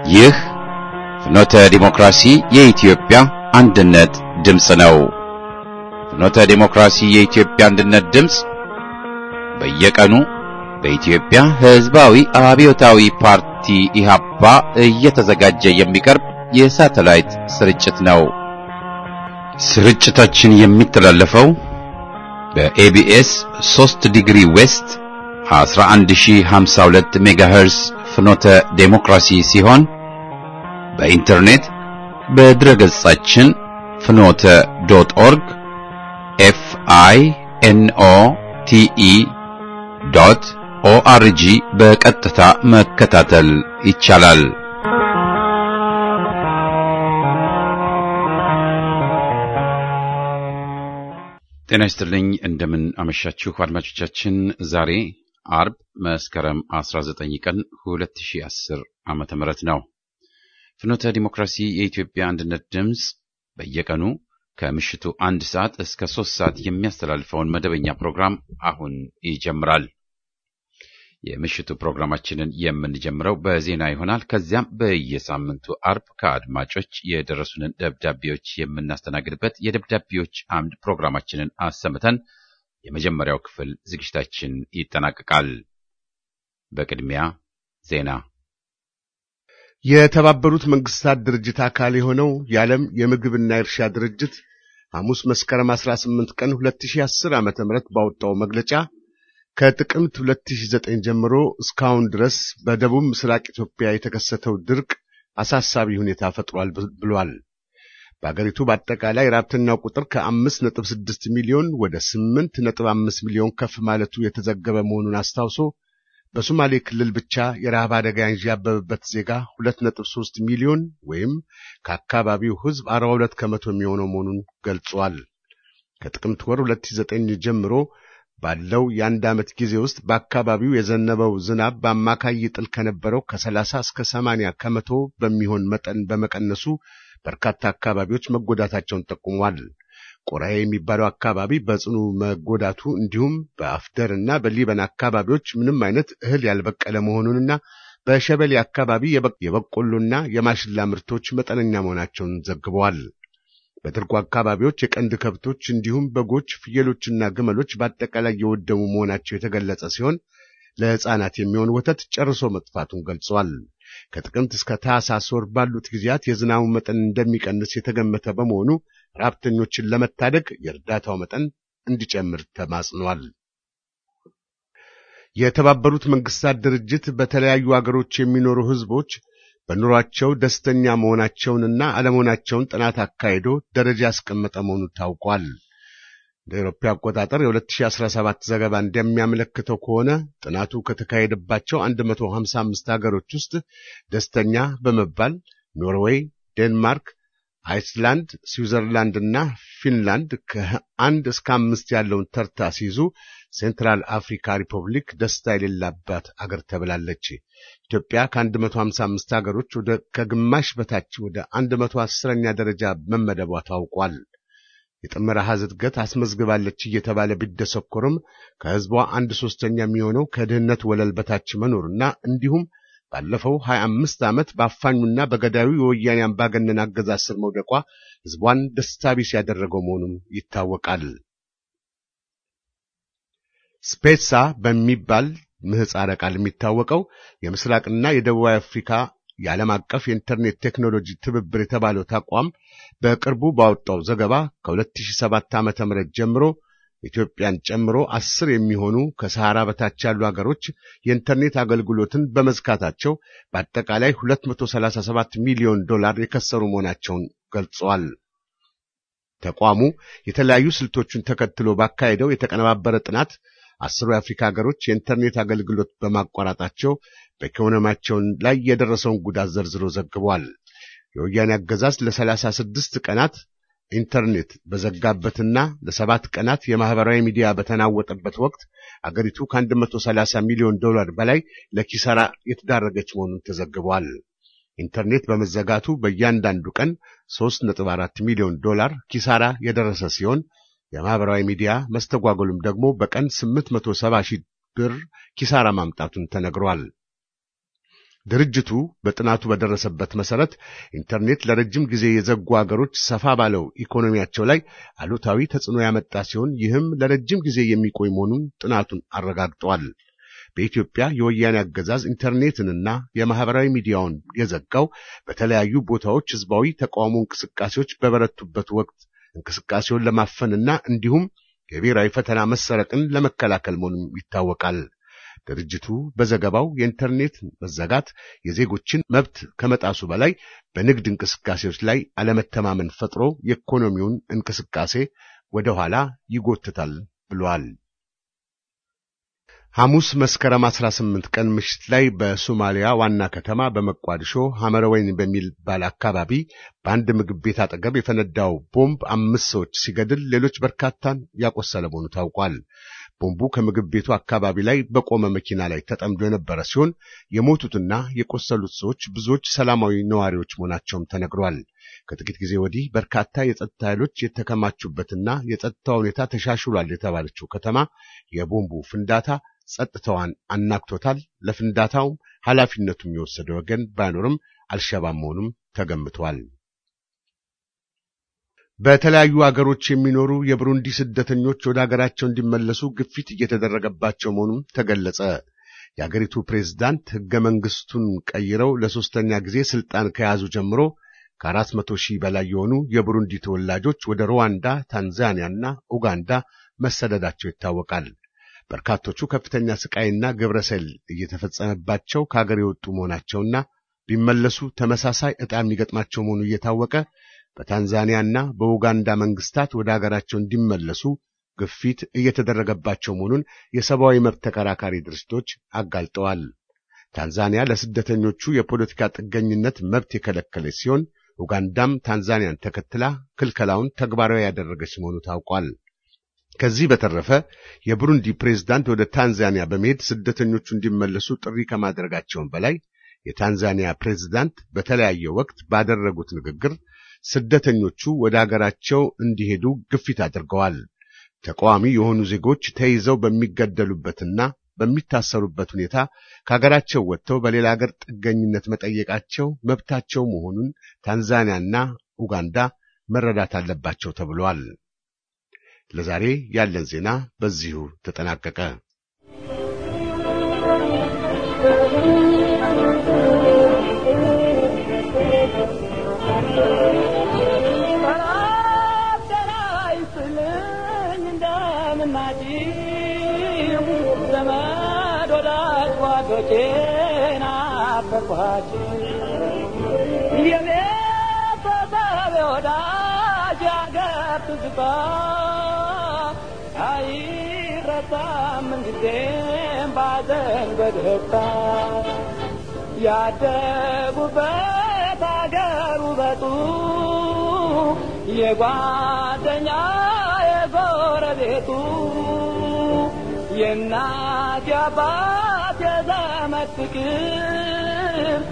ይህ ፍኖተ ዲሞክራሲ የኢትዮጵያ አንድነት ድምፅ ነው። ፍኖተ ዲሞክራሲ የኢትዮጵያ አንድነት ድምፅ በየቀኑ በኢትዮጵያ ሕዝባዊ አብዮታዊ ፓርቲ ኢህአፓ እየተዘጋጀ የሚቀርብ የሳተላይት ስርጭት ነው። ስርጭታችን የሚተላለፈው በኤቢኤስ 3 ዲግሪ ዌስት 11052 ሜጋሄርስ ፍኖተ ዴሞክራሲ ሲሆን በኢንተርኔት በድረገጻችን ፍኖተ ዶት ኦርግ ኤፍ አይ ኤን ኦ ቲ ኢ ዶት ኦአርጂ በቀጥታ መከታተል ይቻላል። ጤና ይስጥልኝ። እንደምን አመሻችሁ አድማጮቻችን። ዛሬ አርብ መስከረም 19 ቀን 2010 ዓመተ ምህረት ነው። ፍኖተ ዲሞክራሲ የኢትዮጵያ አንድነት ድምፅ በየቀኑ ከምሽቱ አንድ ሰዓት እስከ ሶስት ሰዓት የሚያስተላልፈውን መደበኛ ፕሮግራም አሁን ይጀምራል። የምሽቱ ፕሮግራማችንን የምንጀምረው በዜና ይሆናል። ከዚያም በየሳምንቱ አርብ ከአድማጮች የደረሱንን ደብዳቤዎች የምናስተናግድበት የደብዳቤዎች አምድ ፕሮግራማችንን አሰምተን የመጀመሪያው ክፍል ዝግጅታችን ይጠናቀቃል። በቅድሚያ ዜና። የተባበሩት መንግስታት ድርጅት አካል የሆነው የዓለም የምግብና የእርሻ ድርጅት ሐሙስ መስከረም 18 ቀን 2010 ዓ.ም ባወጣው መግለጫ ከጥቅምት 2009 ጀምሮ እስካሁን ድረስ በደቡብ ምስራቅ ኢትዮጵያ የተከሰተው ድርቅ አሳሳቢ ሁኔታ ፈጥሯል ብሏል። በአገሪቱ በአጠቃላይ ራብተኛው ቁጥር ከ5.6 ሚሊዮን ወደ 8.5 ሚሊዮን ከፍ ማለቱ የተዘገበ መሆኑን አስታውሶ በሶማሌ ክልል ብቻ የረሃብ አደጋ ያንዣበበበት ዜጋ 2.3 ሚሊዮን ወይም ከአካባቢው ሕዝብ 42 ከመቶ የሚሆነው መሆኑን ገልጿል። ከጥቅምት ወር 2009 ጀምሮ ባለው የአንድ ዓመት ጊዜ ውስጥ በአካባቢው የዘነበው ዝናብ በአማካይ ይጥል ከነበረው ከ30 እስከ 80 ከመቶ በሚሆን መጠን በመቀነሱ በርካታ አካባቢዎች መጎዳታቸውን ጠቁሟል። ቆራዬ የሚባለው አካባቢ በጽኑ መጎዳቱ እንዲሁም በአፍደር እና በሊበን አካባቢዎች ምንም አይነት እህል ያልበቀለ መሆኑንና በሸበሌ አካባቢ የበቆሎና የማሽላ ምርቶች መጠነኛ መሆናቸውን ዘግበዋል። በድርቁ አካባቢዎች የቀንድ ከብቶች እንዲሁም በጎች፣ ፍየሎችና ግመሎች በአጠቃላይ የወደሙ መሆናቸው የተገለጸ ሲሆን ለሕፃናት የሚሆን ወተት ጨርሶ መጥፋቱን ገልጸዋል። ከጥቅምት እስከ ታህሳስ ወር ባሉት ጊዜያት የዝናቡ መጠን እንደሚቀንስ የተገመተ በመሆኑ ራብተኞችን ለመታደግ የእርዳታው መጠን እንዲጨምር ተማጽኗል። የተባበሩት መንግስታት ድርጅት በተለያዩ አገሮች የሚኖሩ ሕዝቦች በኑሯቸው ደስተኛ መሆናቸውንና አለመሆናቸውን ጥናት አካሂዶ ደረጃ ያስቀመጠ መሆኑ ታውቋል። እንደ አውሮፓ አቆጣጠር የ2017 ዘገባ እንደሚያመለክተው ከሆነ ጥናቱ ከተካሄደባቸው 155 ሀገሮች ውስጥ ደስተኛ በመባል ኖርዌይ፣ ዴንማርክ፣ አይስላንድ፣ ስዊዘርላንድ እና ፊንላንድ ከአንድ እስከ አምስት ያለውን ተርታ ሲይዙ ሴንትራል አፍሪካ ሪፐብሊክ ደስታ የሌላባት አገር ተብላለች። ኢትዮጵያ ከ155 ሀገሮች ወደ ከግማሽ በታች ወደ 110ኛ ደረጃ መመደቧ ታውቋል። የጥምር አሃዝ እድገት አስመዝግባለች እየተባለ ቢደሰኮርም ከህዝቧ አንድ ሶስተኛ የሚሆነው ከድህነት ወለል በታች መኖርና እንዲሁም ባለፈው 25 ዓመት በአፋኙና በገዳዩ የወያኔ አምባገነን አገዛዝ ስር መውደቋ ህዝቧን ደስታ ቢስ ያደረገው መሆኑም ይታወቃል። ስፔሳ በሚባል ምህጻረ ቃል የሚታወቀው የምስራቅና የደቡብ አፍሪካ የዓለም አቀፍ የኢንተርኔት ቴክኖሎጂ ትብብር የተባለው ተቋም በቅርቡ ባወጣው ዘገባ ከ2007 ዓ.ም ጀምሮ ኢትዮጵያን ጨምሮ አስር የሚሆኑ ከሰሃራ በታች ያሉ ሀገሮች የኢንተርኔት አገልግሎትን በመዝጋታቸው በአጠቃላይ 237 ሚሊዮን ዶላር የከሰሩ መሆናቸውን ገልጸዋል። ተቋሙ የተለያዩ ስልቶችን ተከትሎ ባካሄደው የተቀነባበረ ጥናት አስሩ የአፍሪካ ሀገሮች የኢንተርኔት አገልግሎት በማቋረጣቸው በኢኮኖሚያቸው ላይ የደረሰውን ጉዳት ዘርዝሮ ዘግቧል። የወያኔ አገዛዝ ለሰላሳ ስድስት ቀናት ኢንተርኔት በዘጋበትና ለሰባት ቀናት የማህበራዊ ሚዲያ በተናወጠበት ወቅት አገሪቱ ከ130 ሚሊዮን ዶላር በላይ ለኪሳራ የተዳረገች መሆኑን ተዘግቧል። ኢንተርኔት በመዘጋቱ በእያንዳንዱ ቀን 3.4 ሚሊዮን ዶላር ኪሳራ የደረሰ ሲሆን የማህበራዊ ሚዲያ መስተጓጎሉም ደግሞ በቀን 870 ሺህ ብር ኪሳራ ማምጣቱን ተነግሯል። ድርጅቱ በጥናቱ በደረሰበት መሰረት ኢንተርኔት ለረጅም ጊዜ የዘጉ አገሮች ሰፋ ባለው ኢኮኖሚያቸው ላይ አሉታዊ ተጽዕኖ ያመጣ ሲሆን ይህም ለረጅም ጊዜ የሚቆይ መሆኑን ጥናቱን አረጋግጠዋል። በኢትዮጵያ የወያኔ አገዛዝ ኢንተርኔትንና የማህበራዊ ሚዲያውን የዘጋው በተለያዩ ቦታዎች ህዝባዊ ተቃውሞ እንቅስቃሴዎች በበረቱበት ወቅት እንቅስቃሴውን ለማፈንና እንዲሁም የብሔራዊ ፈተና መሰረቅን ለመከላከል መሆኑም ይታወቃል። ድርጅቱ በዘገባው የኢንተርኔት መዘጋት የዜጎችን መብት ከመጣሱ በላይ በንግድ እንቅስቃሴዎች ላይ አለመተማመን ፈጥሮ የኢኮኖሚውን እንቅስቃሴ ወደ ኋላ ይጎትታል ብሏል። ሐሙስ መስከረም 18 ቀን ምሽት ላይ በሶማሊያ ዋና ከተማ በመቋዲሾ ሐመረወይን በሚባል አካባቢ በአንድ ምግብ ቤት አጠገብ የፈነዳው ቦምብ አምስት ሰዎች ሲገድል ሌሎች በርካታን ያቆሰለ መሆኑ ታውቋል። ቦምቡ ከምግብ ቤቱ አካባቢ ላይ በቆመ መኪና ላይ ተጠምዶ የነበረ ሲሆን የሞቱትና የቆሰሉት ሰዎች ብዙዎች ሰላማዊ ነዋሪዎች መሆናቸውም ተነግሯል። ከጥቂት ጊዜ ወዲህ በርካታ የጸጥታ ኃይሎች የተከማቹበትና የጸጥታ ሁኔታ ተሻሽሏል የተባለችው ከተማ የቦምቡ ፍንዳታ ጸጥታዋን አናግቶታል። ለፍንዳታውም ኃላፊነቱም የወሰደ ወገን ባይኖርም አልሸባብ መሆኑም ተገምቷል። በተለያዩ አገሮች የሚኖሩ የብሩንዲ ስደተኞች ወደ አገራቸው እንዲመለሱ ግፊት እየተደረገባቸው መሆኑም ተገለጸ። የአገሪቱ ፕሬዝዳንት ሕገ መንግሥቱን ቀይረው ለሦስተኛ ጊዜ ሥልጣን ከያዙ ጀምሮ ከአራት መቶ ሺህ በላይ የሆኑ የብሩንዲ ተወላጆች ወደ ሩዋንዳ፣ ታንዛኒያና ኡጋንዳ መሰደዳቸው ይታወቃል። በርካቶቹ ከፍተኛ ስቃይና ግብረሰል እየተፈጸመባቸው ከአገር የወጡ መሆናቸውና ቢመለሱ ተመሳሳይ ዕጣ የሚገጥማቸው መሆኑ እየታወቀ በታንዛኒያና በኡጋንዳ መንግስታት ወደ አገራቸው እንዲመለሱ ግፊት እየተደረገባቸው መሆኑን የሰብአዊ መብት ተከራካሪ ድርጅቶች አጋልጠዋል። ታንዛኒያ ለስደተኞቹ የፖለቲካ ጥገኝነት መብት የከለከለች ሲሆን ኡጋንዳም ታንዛኒያን ተከትላ ክልከላውን ተግባራዊ ያደረገች መሆኑ ታውቋል። ከዚህ በተረፈ የብሩንዲ ፕሬዝዳንት ወደ ታንዛኒያ በመሄድ ስደተኞቹ እንዲመለሱ ጥሪ ከማድረጋቸውም በላይ የታንዛኒያ ፕሬዝዳንት በተለያየ ወቅት ባደረጉት ንግግር ስደተኞቹ ወደ አገራቸው እንዲሄዱ ግፊት አድርገዋል። ተቃዋሚ የሆኑ ዜጎች ተይዘው በሚገደሉበትና በሚታሰሩበት ሁኔታ ከሀገራቸው ወጥተው በሌላ ሀገር ጥገኝነት መጠየቃቸው መብታቸው መሆኑን ታንዛኒያና ኡጋንዳ መረዳት አለባቸው ተብሏል። ለዛሬ ያለን ዜና በዚሁ ተጠናቀቀ። ያደጉበት አገር ውበቱ የጓደኛ የጎረቤቱ የእናት የአባት የዘመድ ፍቅር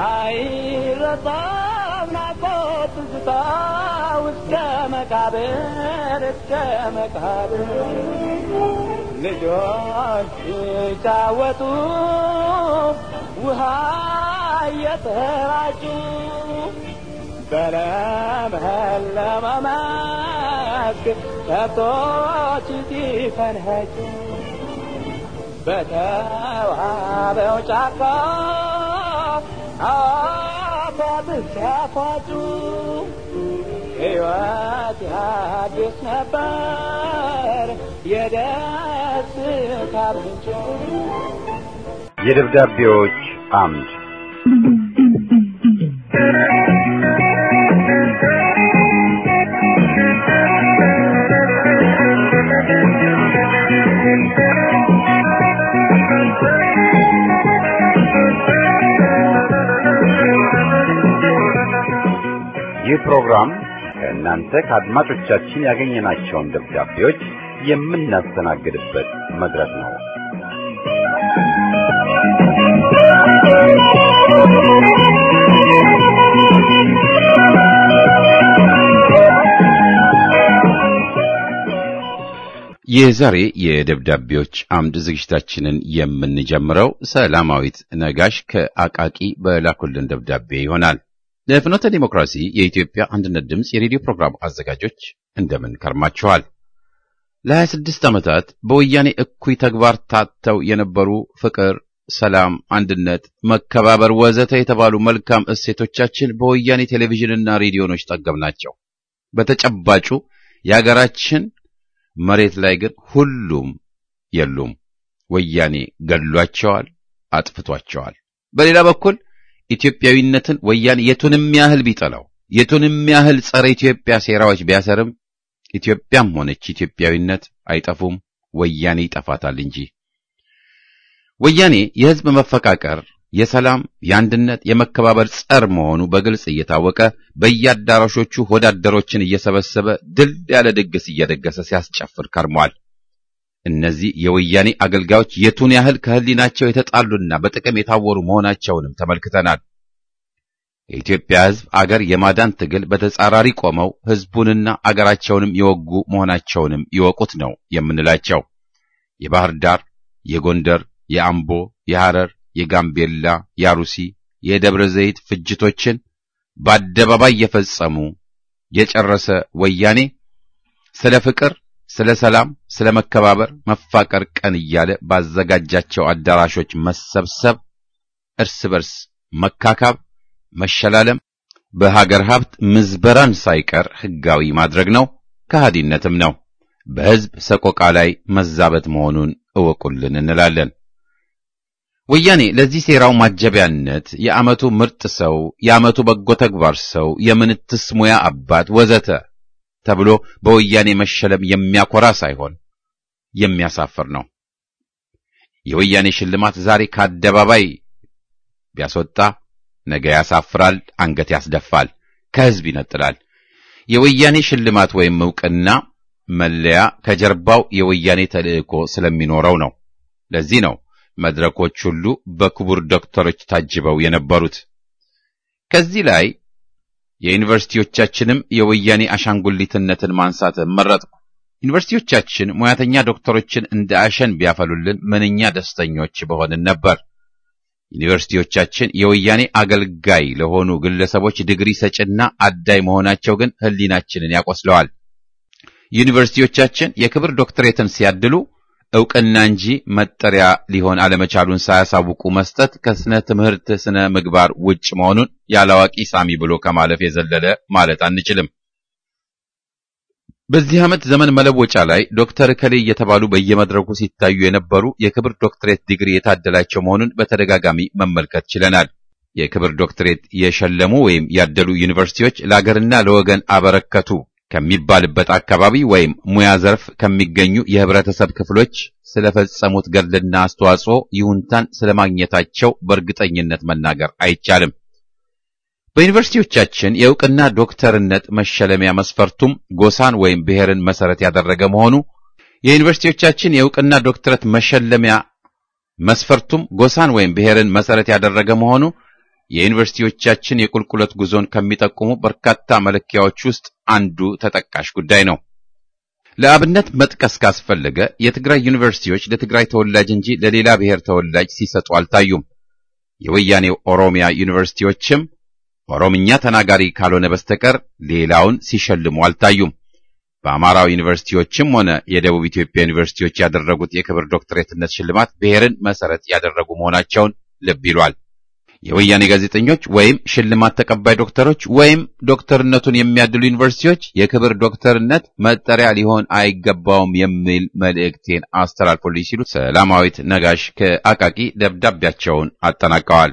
አይረሳም ናፍቆት ትዝታ እስከ መቃብር እስከ መቃብር ልጆች ሲጫወቱ ውሃ እየተራጩ በለመለመ መስክ ከብቶች ሲፈንኸጩ በተዋበው ጫካ አፏት ሲያፏጩ ሕይወት ያድስ ነበር የደስታ ምንጭ የደብዳቤዎች አምድ ይህ ፕሮግራም ከእናንተ ከአድማጮቻችን ያገኘናቸውን ደብዳቤዎች የምናስተናግድበት መድረክ ነው። የዛሬ የደብዳቤዎች አምድ ዝግጅታችንን የምንጀምረው ሰላማዊት ነጋሽ ከአቃቂ በላኩልን ደብዳቤ ይሆናል። ለፍኖተ ዲሞክራሲ የኢትዮጵያ አንድነት ድምፅ የሬዲዮ ፕሮግራም አዘጋጆች እንደምን ከርማችኋል? ለ26 ዓመታት በወያኔ እኩይ ተግባር ታተው የነበሩ ፍቅር፣ ሰላም፣ አንድነት፣ መከባበር ወዘተ የተባሉ መልካም እሴቶቻችን በወያኔ ቴሌቪዥንና ሬዲዮኖች ጠገብናቸው። በተጨባጩ የአገራችን መሬት ላይ ግን ሁሉም የሉም። ወያኔ ገድሏቸዋል፣ አጥፍቷቸዋል። በሌላ በኩል ኢትዮጵያዊነትን ወያኔ የቱንም ያህል ቢጠላው የቱንም ያህል ጸረ ኢትዮጵያ ሴራዎች ቢያሰርም ኢትዮጵያም ሆነች ኢትዮጵያዊነት አይጠፉም፣ ወያኔ ይጠፋታል እንጂ። ወያኔ የሕዝብ መፈቃቀር፣ የሰላም፣ የአንድነት፣ የመከባበር ጸር መሆኑ በግልጽ እየታወቀ በየአዳራሾቹ ወዳደሮችን እየሰበሰበ ድል ያለ ድግስ እየደገሰ ሲያስጨፍር ከርሟል። እነዚህ የወያኔ አገልጋዮች የቱን ያህል ከሕሊናቸው የተጣሉና በጥቅም የታወሩ መሆናቸውንም ተመልክተናል። የኢትዮጵያ ሕዝብ አገር የማዳን ትግል በተጻራሪ ቆመው ሕዝቡንና አገራቸውንም የወጉ መሆናቸውንም ይወቁት ነው የምንላቸው። የባህር ዳር፣ የጎንደር፣ የአምቦ፣ የሐረር፣ የጋምቤላ፣ የአሩሲ፣ የደብረ ዘይት ፍጅቶችን በአደባባይ የፈጸሙ የጨረሰ ወያኔ ስለ ፍቅር፣ ስለ ሰላም፣ ስለ መከባበር፣ መፋቀር ቀን እያለ ባዘጋጃቸው አዳራሾች መሰብሰብ፣ እርስ በርስ መካካብ መሸላለም በሀገር ሀብት ምዝበራን ሳይቀር ሕጋዊ ማድረግ ነው፣ ከሃዲነትም ነው። በሕዝብ ሰቆቃ ላይ መዛበት መሆኑን እወቁልን እንላለን። ወያኔ ለዚህ ሴራው ማጀቢያነት የዓመቱ ምርጥ ሰው፣ የዓመቱ በጎ ተግባር ሰው፣ የምንትስ ሙያ አባት ወዘተ ተብሎ በወያኔ መሸለም የሚያኮራ ሳይሆን የሚያሳፍር ነው። የወያኔ ሽልማት ዛሬ ከአደባባይ ቢያስወጣ ነገ ያሳፍራል፣ አንገት ያስደፋል፣ ከሕዝብ ይነጥላል። የወያኔ ሽልማት ወይም ዕውቅና መለያ ከጀርባው የወያኔ ተልእኮ ስለሚኖረው ነው። ለዚህ ነው መድረኮች ሁሉ በክቡር ዶክተሮች ታጅበው የነበሩት። ከዚህ ላይ የዩኒቨርሲቲዎቻችንም የወያኔ አሻንጉሊትነትን ማንሳት መረጥኩ። ዩኒቨርሲቲዎቻችን ሙያተኛ ዶክተሮችን እንደ አሸን ቢያፈሉልን ምንኛ ደስተኞች በሆንን ነበር። ዩኒቨርሲቲዎቻችን የወያኔ አገልጋይ ለሆኑ ግለሰቦች ዲግሪ ሰጭና አዳይ መሆናቸው ግን ሕሊናችንን ያቆስለዋል። ዩኒቨርሲቲዎቻችን የክብር ዶክትሬትን ሲያድሉ ዕውቅና እንጂ መጠሪያ ሊሆን አለመቻሉን ሳያሳውቁ መስጠት ከስነ ትምህርት ስነ ምግባር ውጭ መሆኑን ያላዋቂ ሳሚ ብሎ ከማለፍ የዘለለ ማለት አንችልም። በዚህ ዓመት ዘመን መለወጫ ላይ ዶክተር እከሌ እየተባሉ በየመድረኩ ሲታዩ የነበሩ የክብር ዶክትሬት ዲግሪ የታደላቸው መሆኑን በተደጋጋሚ መመልከት ችለናል። የክብር ዶክትሬት የሸለሙ ወይም ያደሉ ዩኒቨርሲቲዎች ለአገርና ለወገን አበረከቱ ከሚባልበት አካባቢ ወይም ሙያ ዘርፍ ከሚገኙ የህብረተሰብ ክፍሎች ስለፈጸሙት ገድልና አስተዋጽኦ ይሁንታን ስለማግኘታቸው በእርግጠኝነት መናገር አይቻልም። በዩኒቨርሲቲዎቻችን የእውቅና ዶክተርነት መሸለሚያ መስፈርቱም ጎሳን ወይም ብሔርን መሰረት ያደረገ መሆኑ የዩኒቨርሲቲዎቻችን የእውቅና ዶክተረት መሸለሚያ መስፈርቱም ጎሳን ወይም ብሔርን መሰረት ያደረገ መሆኑ የዩኒቨርሲቲዎቻችን የቁልቁለት ጉዞን ከሚጠቁሙ በርካታ መለኪያዎች ውስጥ አንዱ ተጠቃሽ ጉዳይ ነው። ለአብነት መጥቀስ ካስፈለገ የትግራይ ዩኒቨርሲቲዎች ለትግራይ ተወላጅ እንጂ ለሌላ ብሔር ተወላጅ ሲሰጡ አልታዩም። የወያኔው ኦሮሚያ ዩኒቨርሲቲዎችም ኦሮምኛ ተናጋሪ ካልሆነ በስተቀር ሌላውን ሲሸልሙ አልታዩም። በአማራው ዩኒቨርሲቲዎችም ሆነ የደቡብ ኢትዮጵያ ዩኒቨርሲቲዎች ያደረጉት የክብር ዶክትሬትነት ሽልማት ብሔርን መሰረት ያደረጉ መሆናቸውን ልብ ይሏል። የወያኔ ጋዜጠኞች ወይም ሽልማት ተቀባይ ዶክተሮች ወይም ዶክተርነቱን የሚያድሉ ዩኒቨርሲቲዎች የክብር ዶክተርነት መጠሪያ ሊሆን አይገባውም የሚል መልእክቴን አስተላልፎልኝ ሲሉ ሰላማዊት ነጋሽ ከአቃቂ ደብዳቤያቸውን አጠናቀዋል።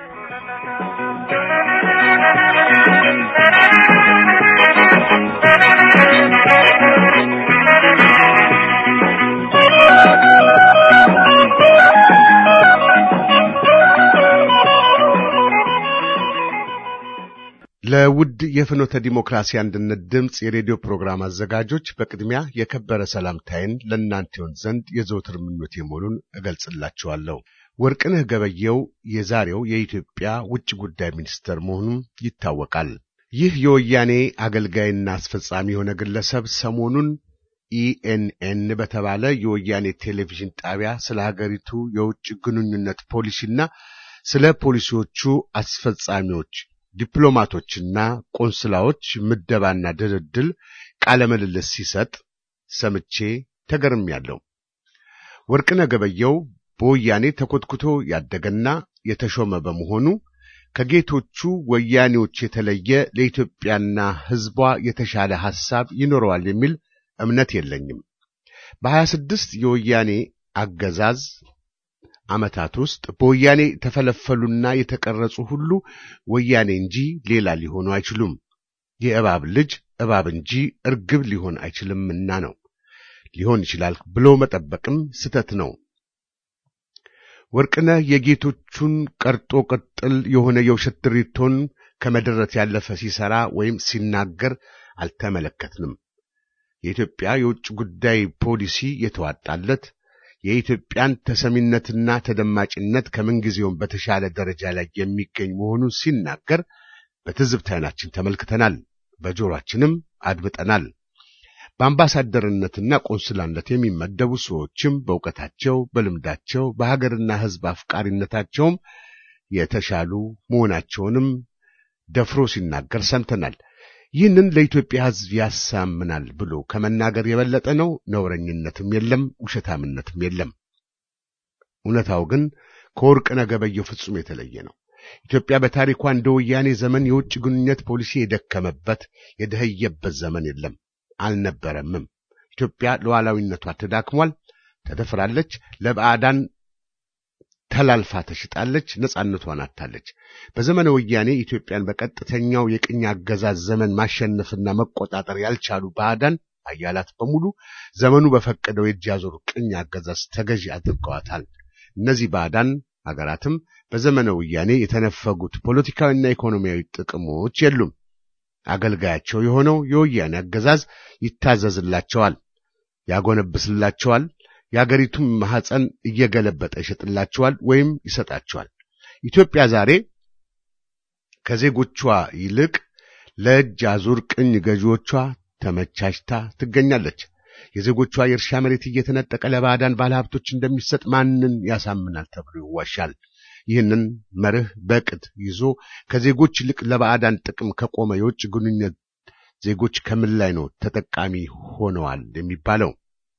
ለውድ የፍኖተ ዲሞክራሲ አንድነት ድምፅ የሬዲዮ ፕሮግራም አዘጋጆች በቅድሚያ የከበረ ሰላምታዬን ለእናንተ ይሆን ዘንድ የዘወትር ምኞቴ መሆኑን እገልጽላችኋለሁ። ወርቅነህ ገበየው የዛሬው የኢትዮጵያ ውጭ ጉዳይ ሚኒስትር መሆኑም ይታወቃል። ይህ የወያኔ አገልጋይና አስፈጻሚ የሆነ ግለሰብ ሰሞኑን ኢኤንኤን በተባለ የወያኔ ቴሌቪዥን ጣቢያ ስለ ሀገሪቱ የውጭ ግንኙነት ፖሊሲና ስለ ፖሊሲዎቹ አስፈጻሚዎች ዲፕሎማቶችና ቆንስላዎች ምደባና ድልድል ቃለ ምልልስ ሲሰጥ ሰምቼ ተገርሜያለሁ። ወርቅነህ ገበየሁ በወያኔ ተኮትኩቶ ያደገና የተሾመ በመሆኑ ከጌቶቹ ወያኔዎች የተለየ ለኢትዮጵያና ሕዝቧ የተሻለ ሐሳብ ይኖረዋል የሚል እምነት የለኝም። በሀያ ስድስት የወያኔ አገዛዝ ዓመታት ውስጥ በወያኔ የተፈለፈሉና የተቀረጹ ሁሉ ወያኔ እንጂ ሌላ ሊሆኑ አይችሉም። የእባብ ልጅ እባብ እንጂ እርግብ ሊሆን አይችልምና ነው። ሊሆን ይችላል ብሎ መጠበቅም ስተት ነው። ወርቅነህ የጌቶቹን ቀርጦ ቅጥል የሆነ የውሸት ድሪቶን ከመደረት ያለፈ ሲሰራ ወይም ሲናገር አልተመለከትንም። የኢትዮጵያ የውጭ ጉዳይ ፖሊሲ የተዋጣለት የኢትዮጵያን ተሰሚነትና ተደማጭነት ከምንጊዜውም በተሻለ ደረጃ ላይ የሚገኝ መሆኑን ሲናገር በትዝብት ዓይናችን ተመልክተናል፣ በጆሮአችንም አድምጠናል። በአምባሳደርነትና ቆንስላነት የሚመደቡ ሰዎችም በእውቀታቸው፣ በልምዳቸው፣ በሀገርና ሕዝብ አፍቃሪነታቸውም የተሻሉ መሆናቸውንም ደፍሮ ሲናገር ሰምተናል። ይህንን ለኢትዮጵያ ሕዝብ ያሳምናል ብሎ ከመናገር የበለጠ ነው። ነውረኝነትም የለም፣ ውሸታምነትም የለም። እውነታው ግን ከወርቅነህ ገበየሁ ፍጹም የተለየ ነው። ኢትዮጵያ በታሪኳ እንደ ወያኔ ዘመን የውጭ ግንኙነት ፖሊሲ የደከመበት የደኸየበት ዘመን የለም፣ አልነበረምም። ኢትዮጵያ ሉዓላዊነቷ ተዳክሟል፣ ተደፍራለች፣ ለባዕዳን ተላልፋ ተሽጣለች፣ ነጻነቷን አጥታለች። በዘመነ ወያኔ ኢትዮጵያን በቀጥተኛው የቅኝ አገዛዝ ዘመን ማሸነፍና መቆጣጠር ያልቻሉ ባዕዳን አያላት በሙሉ ዘመኑ በፈቀደው የእጅ አዙር ቅኝ አገዛዝ ተገዢ አድርገዋታል። እነዚህ ባዕዳን ሀገራትም በዘመነ ወያኔ የተነፈጉት ፖለቲካዊና ኢኮኖሚያዊ ጥቅሞች የሉም። አገልጋያቸው የሆነው የወያኔ አገዛዝ ይታዘዝላቸዋል፣ ያጎነብስላቸዋል የአገሪቱን ማህፀን እየገለበጠ ይሸጥላቸዋል ወይም ይሰጣቸዋል። ኢትዮጵያ ዛሬ ከዜጎቿ ይልቅ ለእጅ አዙር ቅኝ ገዢዎቿ ተመቻችታ ትገኛለች። የዜጎቿ የእርሻ መሬት እየተነጠቀ ለባዕዳን ባለሀብቶች እንደሚሰጥ ማንን ያሳምናል ተብሎ ይዋሻል። ይህንን መርህ በቅድ ይዞ ከዜጎች ይልቅ ለባዕዳን ጥቅም ከቆመ የውጭ ግንኙነት ዜጎች ከምን ላይ ነው ተጠቃሚ ሆነዋል የሚባለው?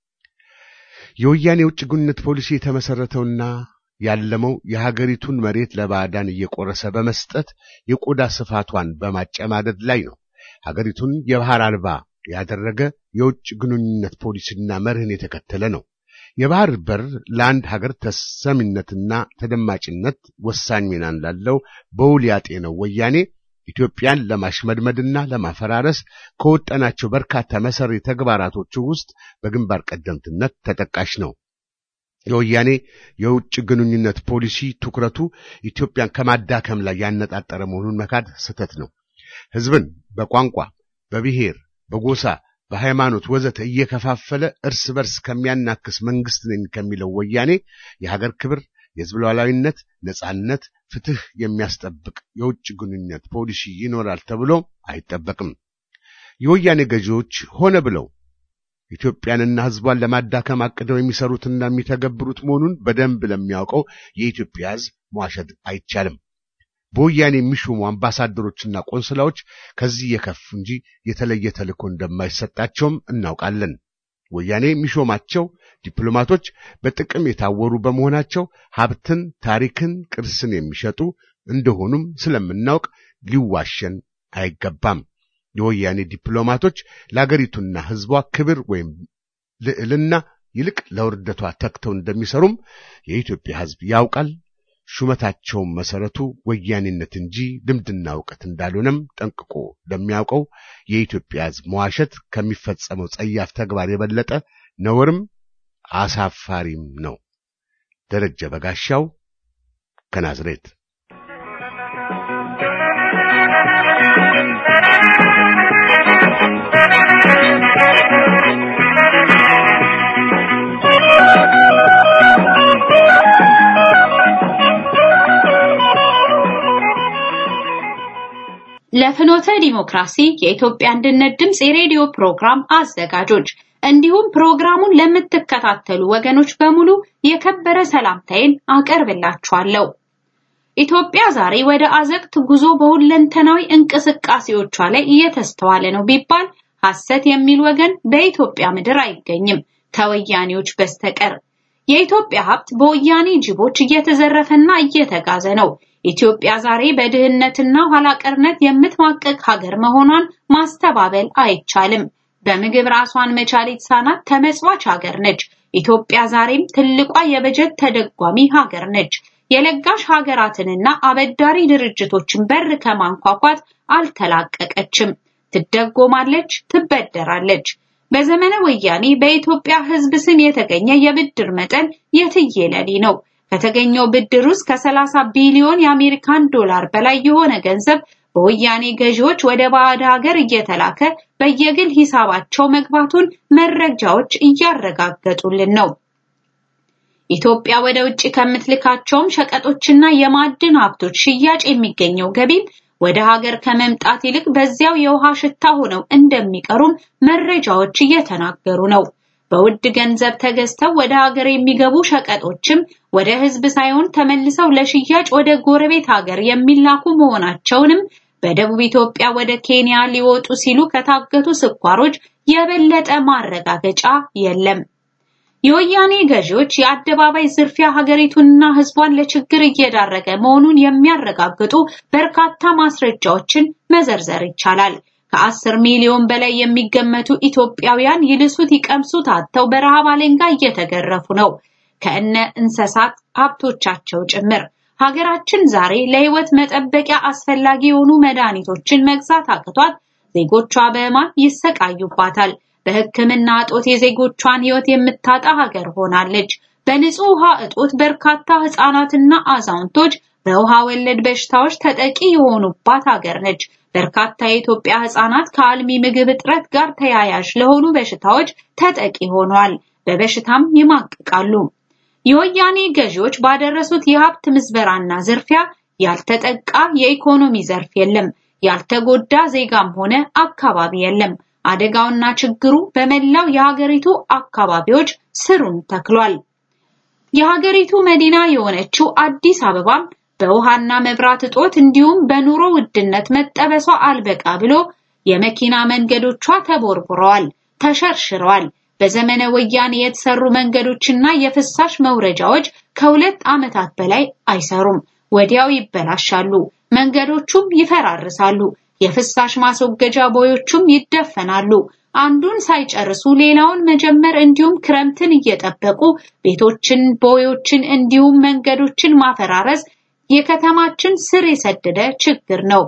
የወያኔ የውጭ ግንኙነት ፖሊሲ የተመሰረተውና ያለመው የሀገሪቱን መሬት ለባዕዳን እየቆረሰ በመስጠት የቆዳ ስፋቷን በማጨማደድ ላይ ነው። ሀገሪቱን የባህር አልባ ያደረገ የውጭ ግንኙነት ፖሊሲና መርህን የተከተለ ነው። የባህር በር ለአንድ ሀገር ተሰሚነትና ተደማጭነት ወሳኝ ሚና እንዳለው በውል ያጤነው ወያኔ ኢትዮጵያን ለማሽመድመድና ለማፈራረስ ከወጠናቸው በርካታ መሰሪ ተግባራቶቹ ውስጥ በግንባር ቀደምትነት ተጠቃሽ ነው። የወያኔ የውጭ ግንኙነት ፖሊሲ ትኩረቱ ኢትዮጵያን ከማዳከም ላይ ያነጣጠረ መሆኑን መካድ ስህተት ነው። ሕዝብን በቋንቋ፣ በብሔር፣ በጎሳ፣ በሃይማኖት ወዘተ እየከፋፈለ እርስ በርስ ከሚያናክስ መንግስት ነኝ ከሚለው ወያኔ የሀገር ክብር የሕዝብ ሉዓላዊነት፣ ነጻነት፣ ፍትህ የሚያስጠብቅ የውጭ ግንኙነት ፖሊሲ ይኖራል ተብሎ አይጠበቅም። የወያኔ ገዢዎች ሆነ ብለው ኢትዮጵያንና ሕዝቧን ለማዳከም አቅደው የሚሰሩትና የሚተገብሩት መሆኑን በደንብ ለሚያውቀው የኢትዮጵያ ሕዝብ መዋሸት አይቻልም። በወያኔ የሚሾሙ አምባሳደሮችና ቆንስላዎች ከዚህ የከፉ እንጂ የተለየ ተልእኮ እንደማይሰጣቸውም እናውቃለን። ወያኔ የሚሾማቸው ዲፕሎማቶች በጥቅም የታወሩ በመሆናቸው ሀብትን፣ ታሪክን፣ ቅርስን የሚሸጡ እንደሆኑም ስለምናውቅ ሊዋሸን አይገባም። የወያኔ ዲፕሎማቶች ለአገሪቱና ሕዝቧ ክብር ወይም ልዕልና ይልቅ ለውርደቷ ተግተው እንደሚሰሩም የኢትዮጵያ ሕዝብ ያውቃል። ሹመታቸውም መሰረቱ ወያኔነት እንጂ ልምድና እውቀት እንዳልሆነም ጠንቅቆ ለሚያውቀው የኢትዮጵያ ሕዝብ መዋሸት ከሚፈጸመው ጸያፍ ተግባር የበለጠ ነውርም አሳፋሪም ነው። ደረጀ በጋሻው ከናዝሬት ለፍኖተ ዲሞክራሲ የኢትዮጵያ አንድነት ድምፅ የሬዲዮ ፕሮግራም አዘጋጆች እንዲሁም ፕሮግራሙን ለምትከታተሉ ወገኖች በሙሉ የከበረ ሰላምታዬን አቀርብላችኋለሁ። ኢትዮጵያ ዛሬ ወደ አዘቅት ጉዞ በሁለንተናዊ እንቅስቃሴዎቿ ላይ እየተስተዋለ ነው ቢባል ሐሰት የሚል ወገን በኢትዮጵያ ምድር አይገኝም ከወያኔዎች በስተቀር። የኢትዮጵያ ሀብት በወያኔ ጅቦች እየተዘረፈና እየተጋዘ ነው። ኢትዮጵያ ዛሬ በድህነትና ኋላቀርነት የምትማቀቅ ሀገር መሆኗን ማስተባበል አይቻልም። በምግብ ራሷን መቻል የተሳናት ተመጽዋች ሀገር ነች። ኢትዮጵያ ዛሬም ትልቋ የበጀት ተደጓሚ ሀገር ነች። የለጋሽ ሀገራትንና አበዳሪ ድርጅቶችን በር ከማንኳኳት አልተላቀቀችም። ትደጎማለች፣ ትበደራለች። በዘመነ ወያኔ በኢትዮጵያ ሕዝብ ስም የተገኘ የብድር መጠን የትየለሌ ነው። ከተገኘው ብድር ውስጥ ከ30 ቢሊዮን የአሜሪካን ዶላር በላይ የሆነ ገንዘብ በወያኔ ገዢዎች ወደ ባዕድ ሀገር እየተላከ በየግል ሂሳባቸው መግባቱን መረጃዎች እያረጋገጡልን ነው። ኢትዮጵያ ወደ ውጭ ከምትልካቸውም ሸቀጦችና የማዕድን ሀብቶች ሽያጭ የሚገኘው ገቢም ወደ ሀገር ከመምጣት ይልቅ በዚያው የውሃ ሽታ ሆነው እንደሚቀሩም መረጃዎች እየተናገሩ ነው። በውድ ገንዘብ ተገዝተው ወደ ሀገር የሚገቡ ሸቀጦችም ወደ ሕዝብ ሳይሆን ተመልሰው ለሽያጭ ወደ ጎረቤት ሀገር የሚላኩ መሆናቸውንም በደቡብ ኢትዮጵያ ወደ ኬንያ ሊወጡ ሲሉ ከታገቱ ስኳሮች የበለጠ ማረጋገጫ የለም። የወያኔ ገዢዎች የአደባባይ ዝርፊያ ሀገሪቱንና ሕዝቧን ለችግር እየዳረገ መሆኑን የሚያረጋግጡ በርካታ ማስረጃዎችን መዘርዘር ይቻላል። ከአስር ሚሊዮን በላይ የሚገመቱ ኢትዮጵያውያን ይልሱት ይቀምሱት አጥተው በረሃብ አለንጋ እየተገረፉ ነው፣ ከእነ እንስሳት ሀብቶቻቸው ጭምር። ሀገራችን ዛሬ ለሕይወት መጠበቂያ አስፈላጊ የሆኑ መድኃኒቶችን መግዛት አቅቷት ዜጎቿ በሕማም ይሰቃዩባታል። በሕክምና እጦት የዜጎቿን ሕይወት የምታጣ ሀገር ሆናለች። በንጹህ ውሃ እጦት በርካታ ሕፃናትና አዛውንቶች በውሃ ወለድ በሽታዎች ተጠቂ የሆኑባት ሀገር ነች። በርካታ የኢትዮጵያ ሕፃናት ከአልሚ ምግብ እጥረት ጋር ተያያዥ ለሆኑ በሽታዎች ተጠቂ ሆነዋል። በበሽታም ይማቅቃሉ። የወያኔ ገዢዎች ባደረሱት የሀብት ምዝበራና ዝርፊያ ያልተጠቃ የኢኮኖሚ ዘርፍ የለም። ያልተጎዳ ዜጋም ሆነ አካባቢ የለም። አደጋውና ችግሩ በመላው የሀገሪቱ አካባቢዎች ስሩን ተክሏል። የሀገሪቱ መዲና የሆነችው አዲስ አበባም በውሃና መብራት እጦት እንዲሁም በኑሮ ውድነት መጠበሷ አልበቃ ብሎ የመኪና መንገዶቿ ተቦርቡረዋል፣ ተሸርሽረዋል። በዘመነ ወያኔ የተሰሩ መንገዶችና የፍሳሽ መውረጃዎች ከሁለት ዓመታት በላይ አይሰሩም፣ ወዲያው ይበላሻሉ፣ መንገዶቹም ይፈራርሳሉ። የፍሳሽ ማስወገጃ ቦዮቹም ይደፈናሉ። አንዱን ሳይጨርሱ ሌላውን መጀመር እንዲሁም ክረምትን እየጠበቁ ቤቶችን፣ ቦዮችን እንዲሁም መንገዶችን ማፈራረስ የከተማችን ስር የሰደደ ችግር ነው።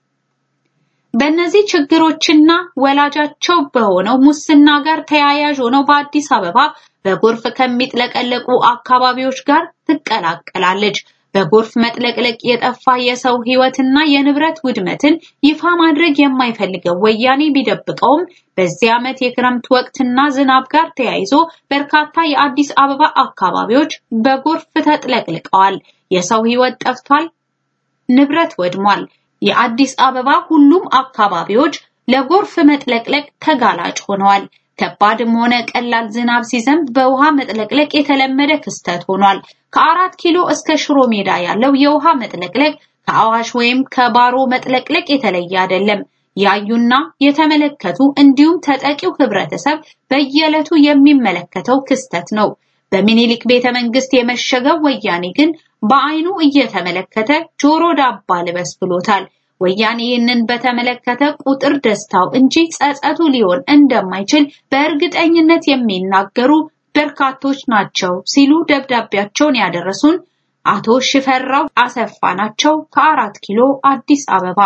በእነዚህ ችግሮችና ወላጃቸው በሆነው ሙስና ጋር ተያያዥ ሆነው በአዲስ አበባ በጎርፍ ከሚጥለቀለቁ አካባቢዎች ጋር ትቀላቀላለች። በጎርፍ መጥለቅለቅ የጠፋ የሰው ሕይወትና የንብረት ውድመትን ይፋ ማድረግ የማይፈልገው ወያኔ ቢደብቀውም በዚህ ዓመት የክረምት ወቅትና ዝናብ ጋር ተያይዞ በርካታ የአዲስ አበባ አካባቢዎች በጎርፍ ተጥለቅልቀዋል። የሰው ሕይወት ጠፍቷል፣ ንብረት ወድሟል። የአዲስ አበባ ሁሉም አካባቢዎች ለጎርፍ መጥለቅለቅ ተጋላጭ ሆነዋል። ከባድም ሆነ ቀላል ዝናብ ሲዘንብ በውሃ መጥለቅለቅ የተለመደ ክስተት ሆኗል። ከአራት ኪሎ እስከ ሽሮ ሜዳ ያለው የውሃ መጥለቅለቅ ከአዋሽ ወይም ከባሮ መጥለቅለቅ የተለየ አይደለም። ያዩና የተመለከቱ እንዲሁም ተጠቂው ህብረተሰብ በየዕለቱ የሚመለከተው ክስተት ነው። በሚኒሊክ ቤተ መንግስት የመሸገው ወያኔ ግን በአይኑ እየተመለከተ ጆሮ ዳባ ልበስ ብሎታል። ወያኔ ይህንን በተመለከተ ቁጥር ደስታው እንጂ ጸጸቱ ሊሆን እንደማይችል በእርግጠኝነት የሚናገሩ በርካቶች ናቸው ሲሉ ደብዳቤያቸውን ያደረሱን አቶ ሽፈራው አሰፋ ናቸው ከአራት ኪሎ አዲስ አበባ።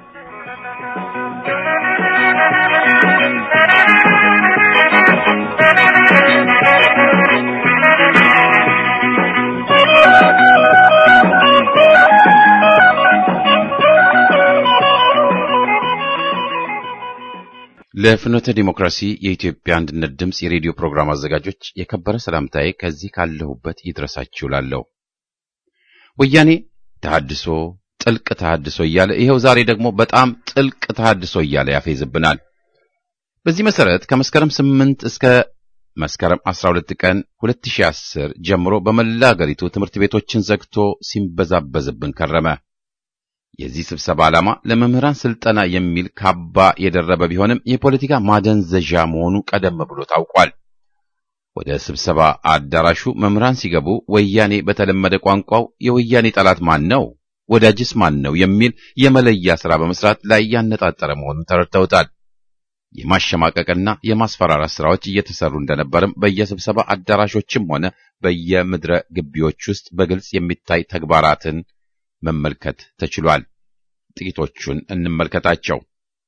ለፍኖተ ዲሞክራሲ የኢትዮጵያ አንድነት ድምፅ የሬዲዮ ፕሮግራም አዘጋጆች የከበረ ሰላምታዬ ከዚህ ካለሁበት ይድረሳችሁ ላለው ወያኔ ተሐድሶ ጥልቅ ተሐድሶ እያለ ይኸው ዛሬ ደግሞ በጣም ጥልቅ ተሐድሶ እያለ ያፌዝብናል። በዚህ መሰረት ከመስከረም 8 እስከ መስከረም 12 ቀን 2010 ጀምሮ በመላ አገሪቱ ትምህርት ቤቶችን ዘግቶ ሲንበዛበዝብን ከረመ። የዚህ ስብሰባ ዓላማ ለመምህራን ስልጠና የሚል ካባ የደረበ ቢሆንም የፖለቲካ ማደንዘዣ መሆኑ ቀደም ብሎ ታውቋል። ወደ ስብሰባ አዳራሹ መምህራን ሲገቡ ወያኔ በተለመደ ቋንቋው የወያኔ ጠላት ማን ነው፣ ወዳጅስ ማን ነው የሚል የመለያ ሥራ በመስራት ላይ ያነጣጠረ መሆኑን ተረድተውታል። የማሸማቀቅና የማስፈራራት ሥራዎች እየተሰሩ እንደነበርም በየስብሰባ አዳራሾችም ሆነ በየምድረ ግቢዎች ውስጥ በግልጽ የሚታይ ተግባራትን መመልከት ተችሏል። ጥቂቶቹን እንመልከታቸው።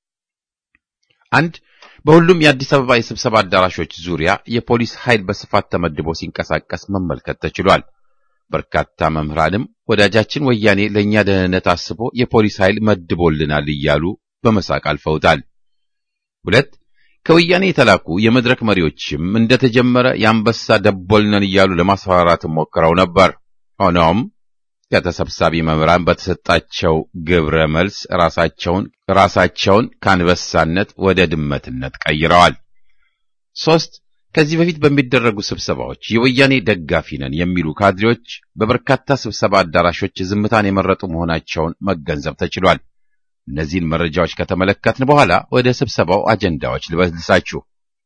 አንድ በሁሉም የአዲስ አበባ የስብሰባ አዳራሾች ዙሪያ የፖሊስ ኃይል በስፋት ተመድቦ ሲንቀሳቀስ መመልከት ተችሏል። በርካታ መምህራንም ወዳጃችን ወያኔ ለእኛ ደህንነት አስቦ የፖሊስ ኃይል መድቦልናል እያሉ በመሳቅ አልፈውታል። ሁለት ከወያኔ የተላኩ የመድረክ መሪዎችም እንደተጀመረ የአንበሳ ደቦልነን እያሉ ለማስፈራራት ሞክረው ነበር። ሆኖም ከተሰብሳቢ መምህራን በተሰጣቸው ግብረ መልስ ራሳቸውን ራሳቸውን ከአንበሳነት ወደ ድመትነት ቀይረዋል። ሶስት ከዚህ በፊት በሚደረጉ ስብሰባዎች የወያኔ ደጋፊ ነን የሚሉ ካድሬዎች በበርካታ ስብሰባ አዳራሾች ዝምታን የመረጡ መሆናቸውን መገንዘብ ተችሏል። እነዚህን መረጃዎች ከተመለከትን በኋላ ወደ ስብሰባው አጀንዳዎች ልበልሳችሁ።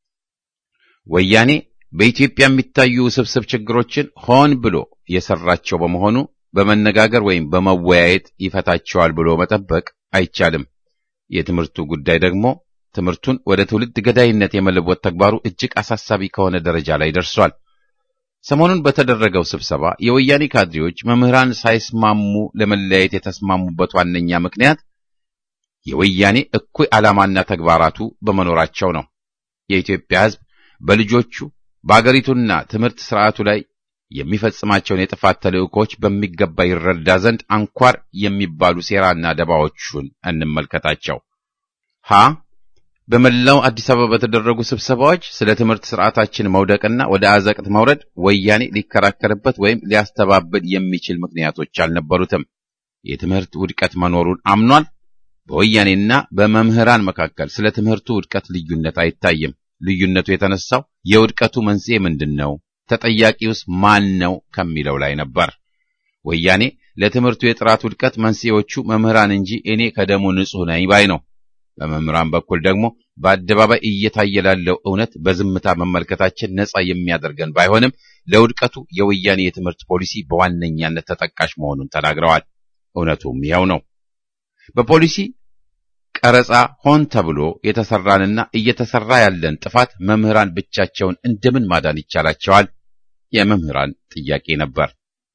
ወያኔ በኢትዮጵያ የሚታዩ ውስብስብ ችግሮችን ሆን ብሎ የሰራቸው በመሆኑ በመነጋገር ወይም በመወያየት ይፈታቸዋል ብሎ መጠበቅ አይቻልም። የትምህርቱ ጉዳይ ደግሞ ትምህርቱን ወደ ትውልድ ገዳይነት የመለወጥ ተግባሩ እጅግ አሳሳቢ ከሆነ ደረጃ ላይ ደርሷል። ሰሞኑን በተደረገው ስብሰባ የወያኔ ካድሬዎች መምህራን ሳይስማሙ ለመለያየት የተስማሙበት ዋነኛ ምክንያት የወያኔ እኩይ ዓላማና ተግባራቱ በመኖራቸው ነው። የኢትዮጵያ ሕዝብ በልጆቹ በአገሪቱና ትምህርት ስርዓቱ ላይ የሚፈጽማቸውን የጥፋት ተልእኮች በሚገባ ይረዳ ዘንድ አንኳር የሚባሉ ሴራና ደባዎቹን እንመልከታቸው። ሀ በመላው አዲስ አበባ በተደረጉ ስብሰባዎች ስለ ትምህርት ስርዓታችን መውደቅና ወደ አዘቅት መውረድ ወያኔ ሊከራከርበት ወይም ሊያስተባብል የሚችል ምክንያቶች አልነበሩትም። የትምህርት ውድቀት መኖሩን አምኗል። በወያኔና በመምህራን መካከል ስለ ትምህርቱ ውድቀት ልዩነት አይታይም። ልዩነቱ የተነሳው የውድቀቱ መንስኤ ምንድን ነው፣ ተጠያቂውስ ማን ነው ከሚለው ላይ ነበር። ወያኔ ለትምህርቱ የጥራት ውድቀት መንስኤዎቹ መምህራን እንጂ እኔ ከደሙ ንጹሕ ነኝ ባይ ነው። በመምህራን በኩል ደግሞ በአደባባይ እየታየ ላለው እውነት በዝምታ መመልከታችን ነጻ የሚያደርገን ባይሆንም ለውድቀቱ የወያኔ የትምህርት ፖሊሲ በዋነኛነት ተጠቃሽ መሆኑን ተናግረዋል። እውነቱም ይኸው ነው። በፖሊሲ ቀረጻ ሆን ተብሎ የተሰራንና እየተሰራ ያለን ጥፋት መምህራን ብቻቸውን እንደምን ማዳን ይቻላቸዋል? የመምህራን ጥያቄ ነበር።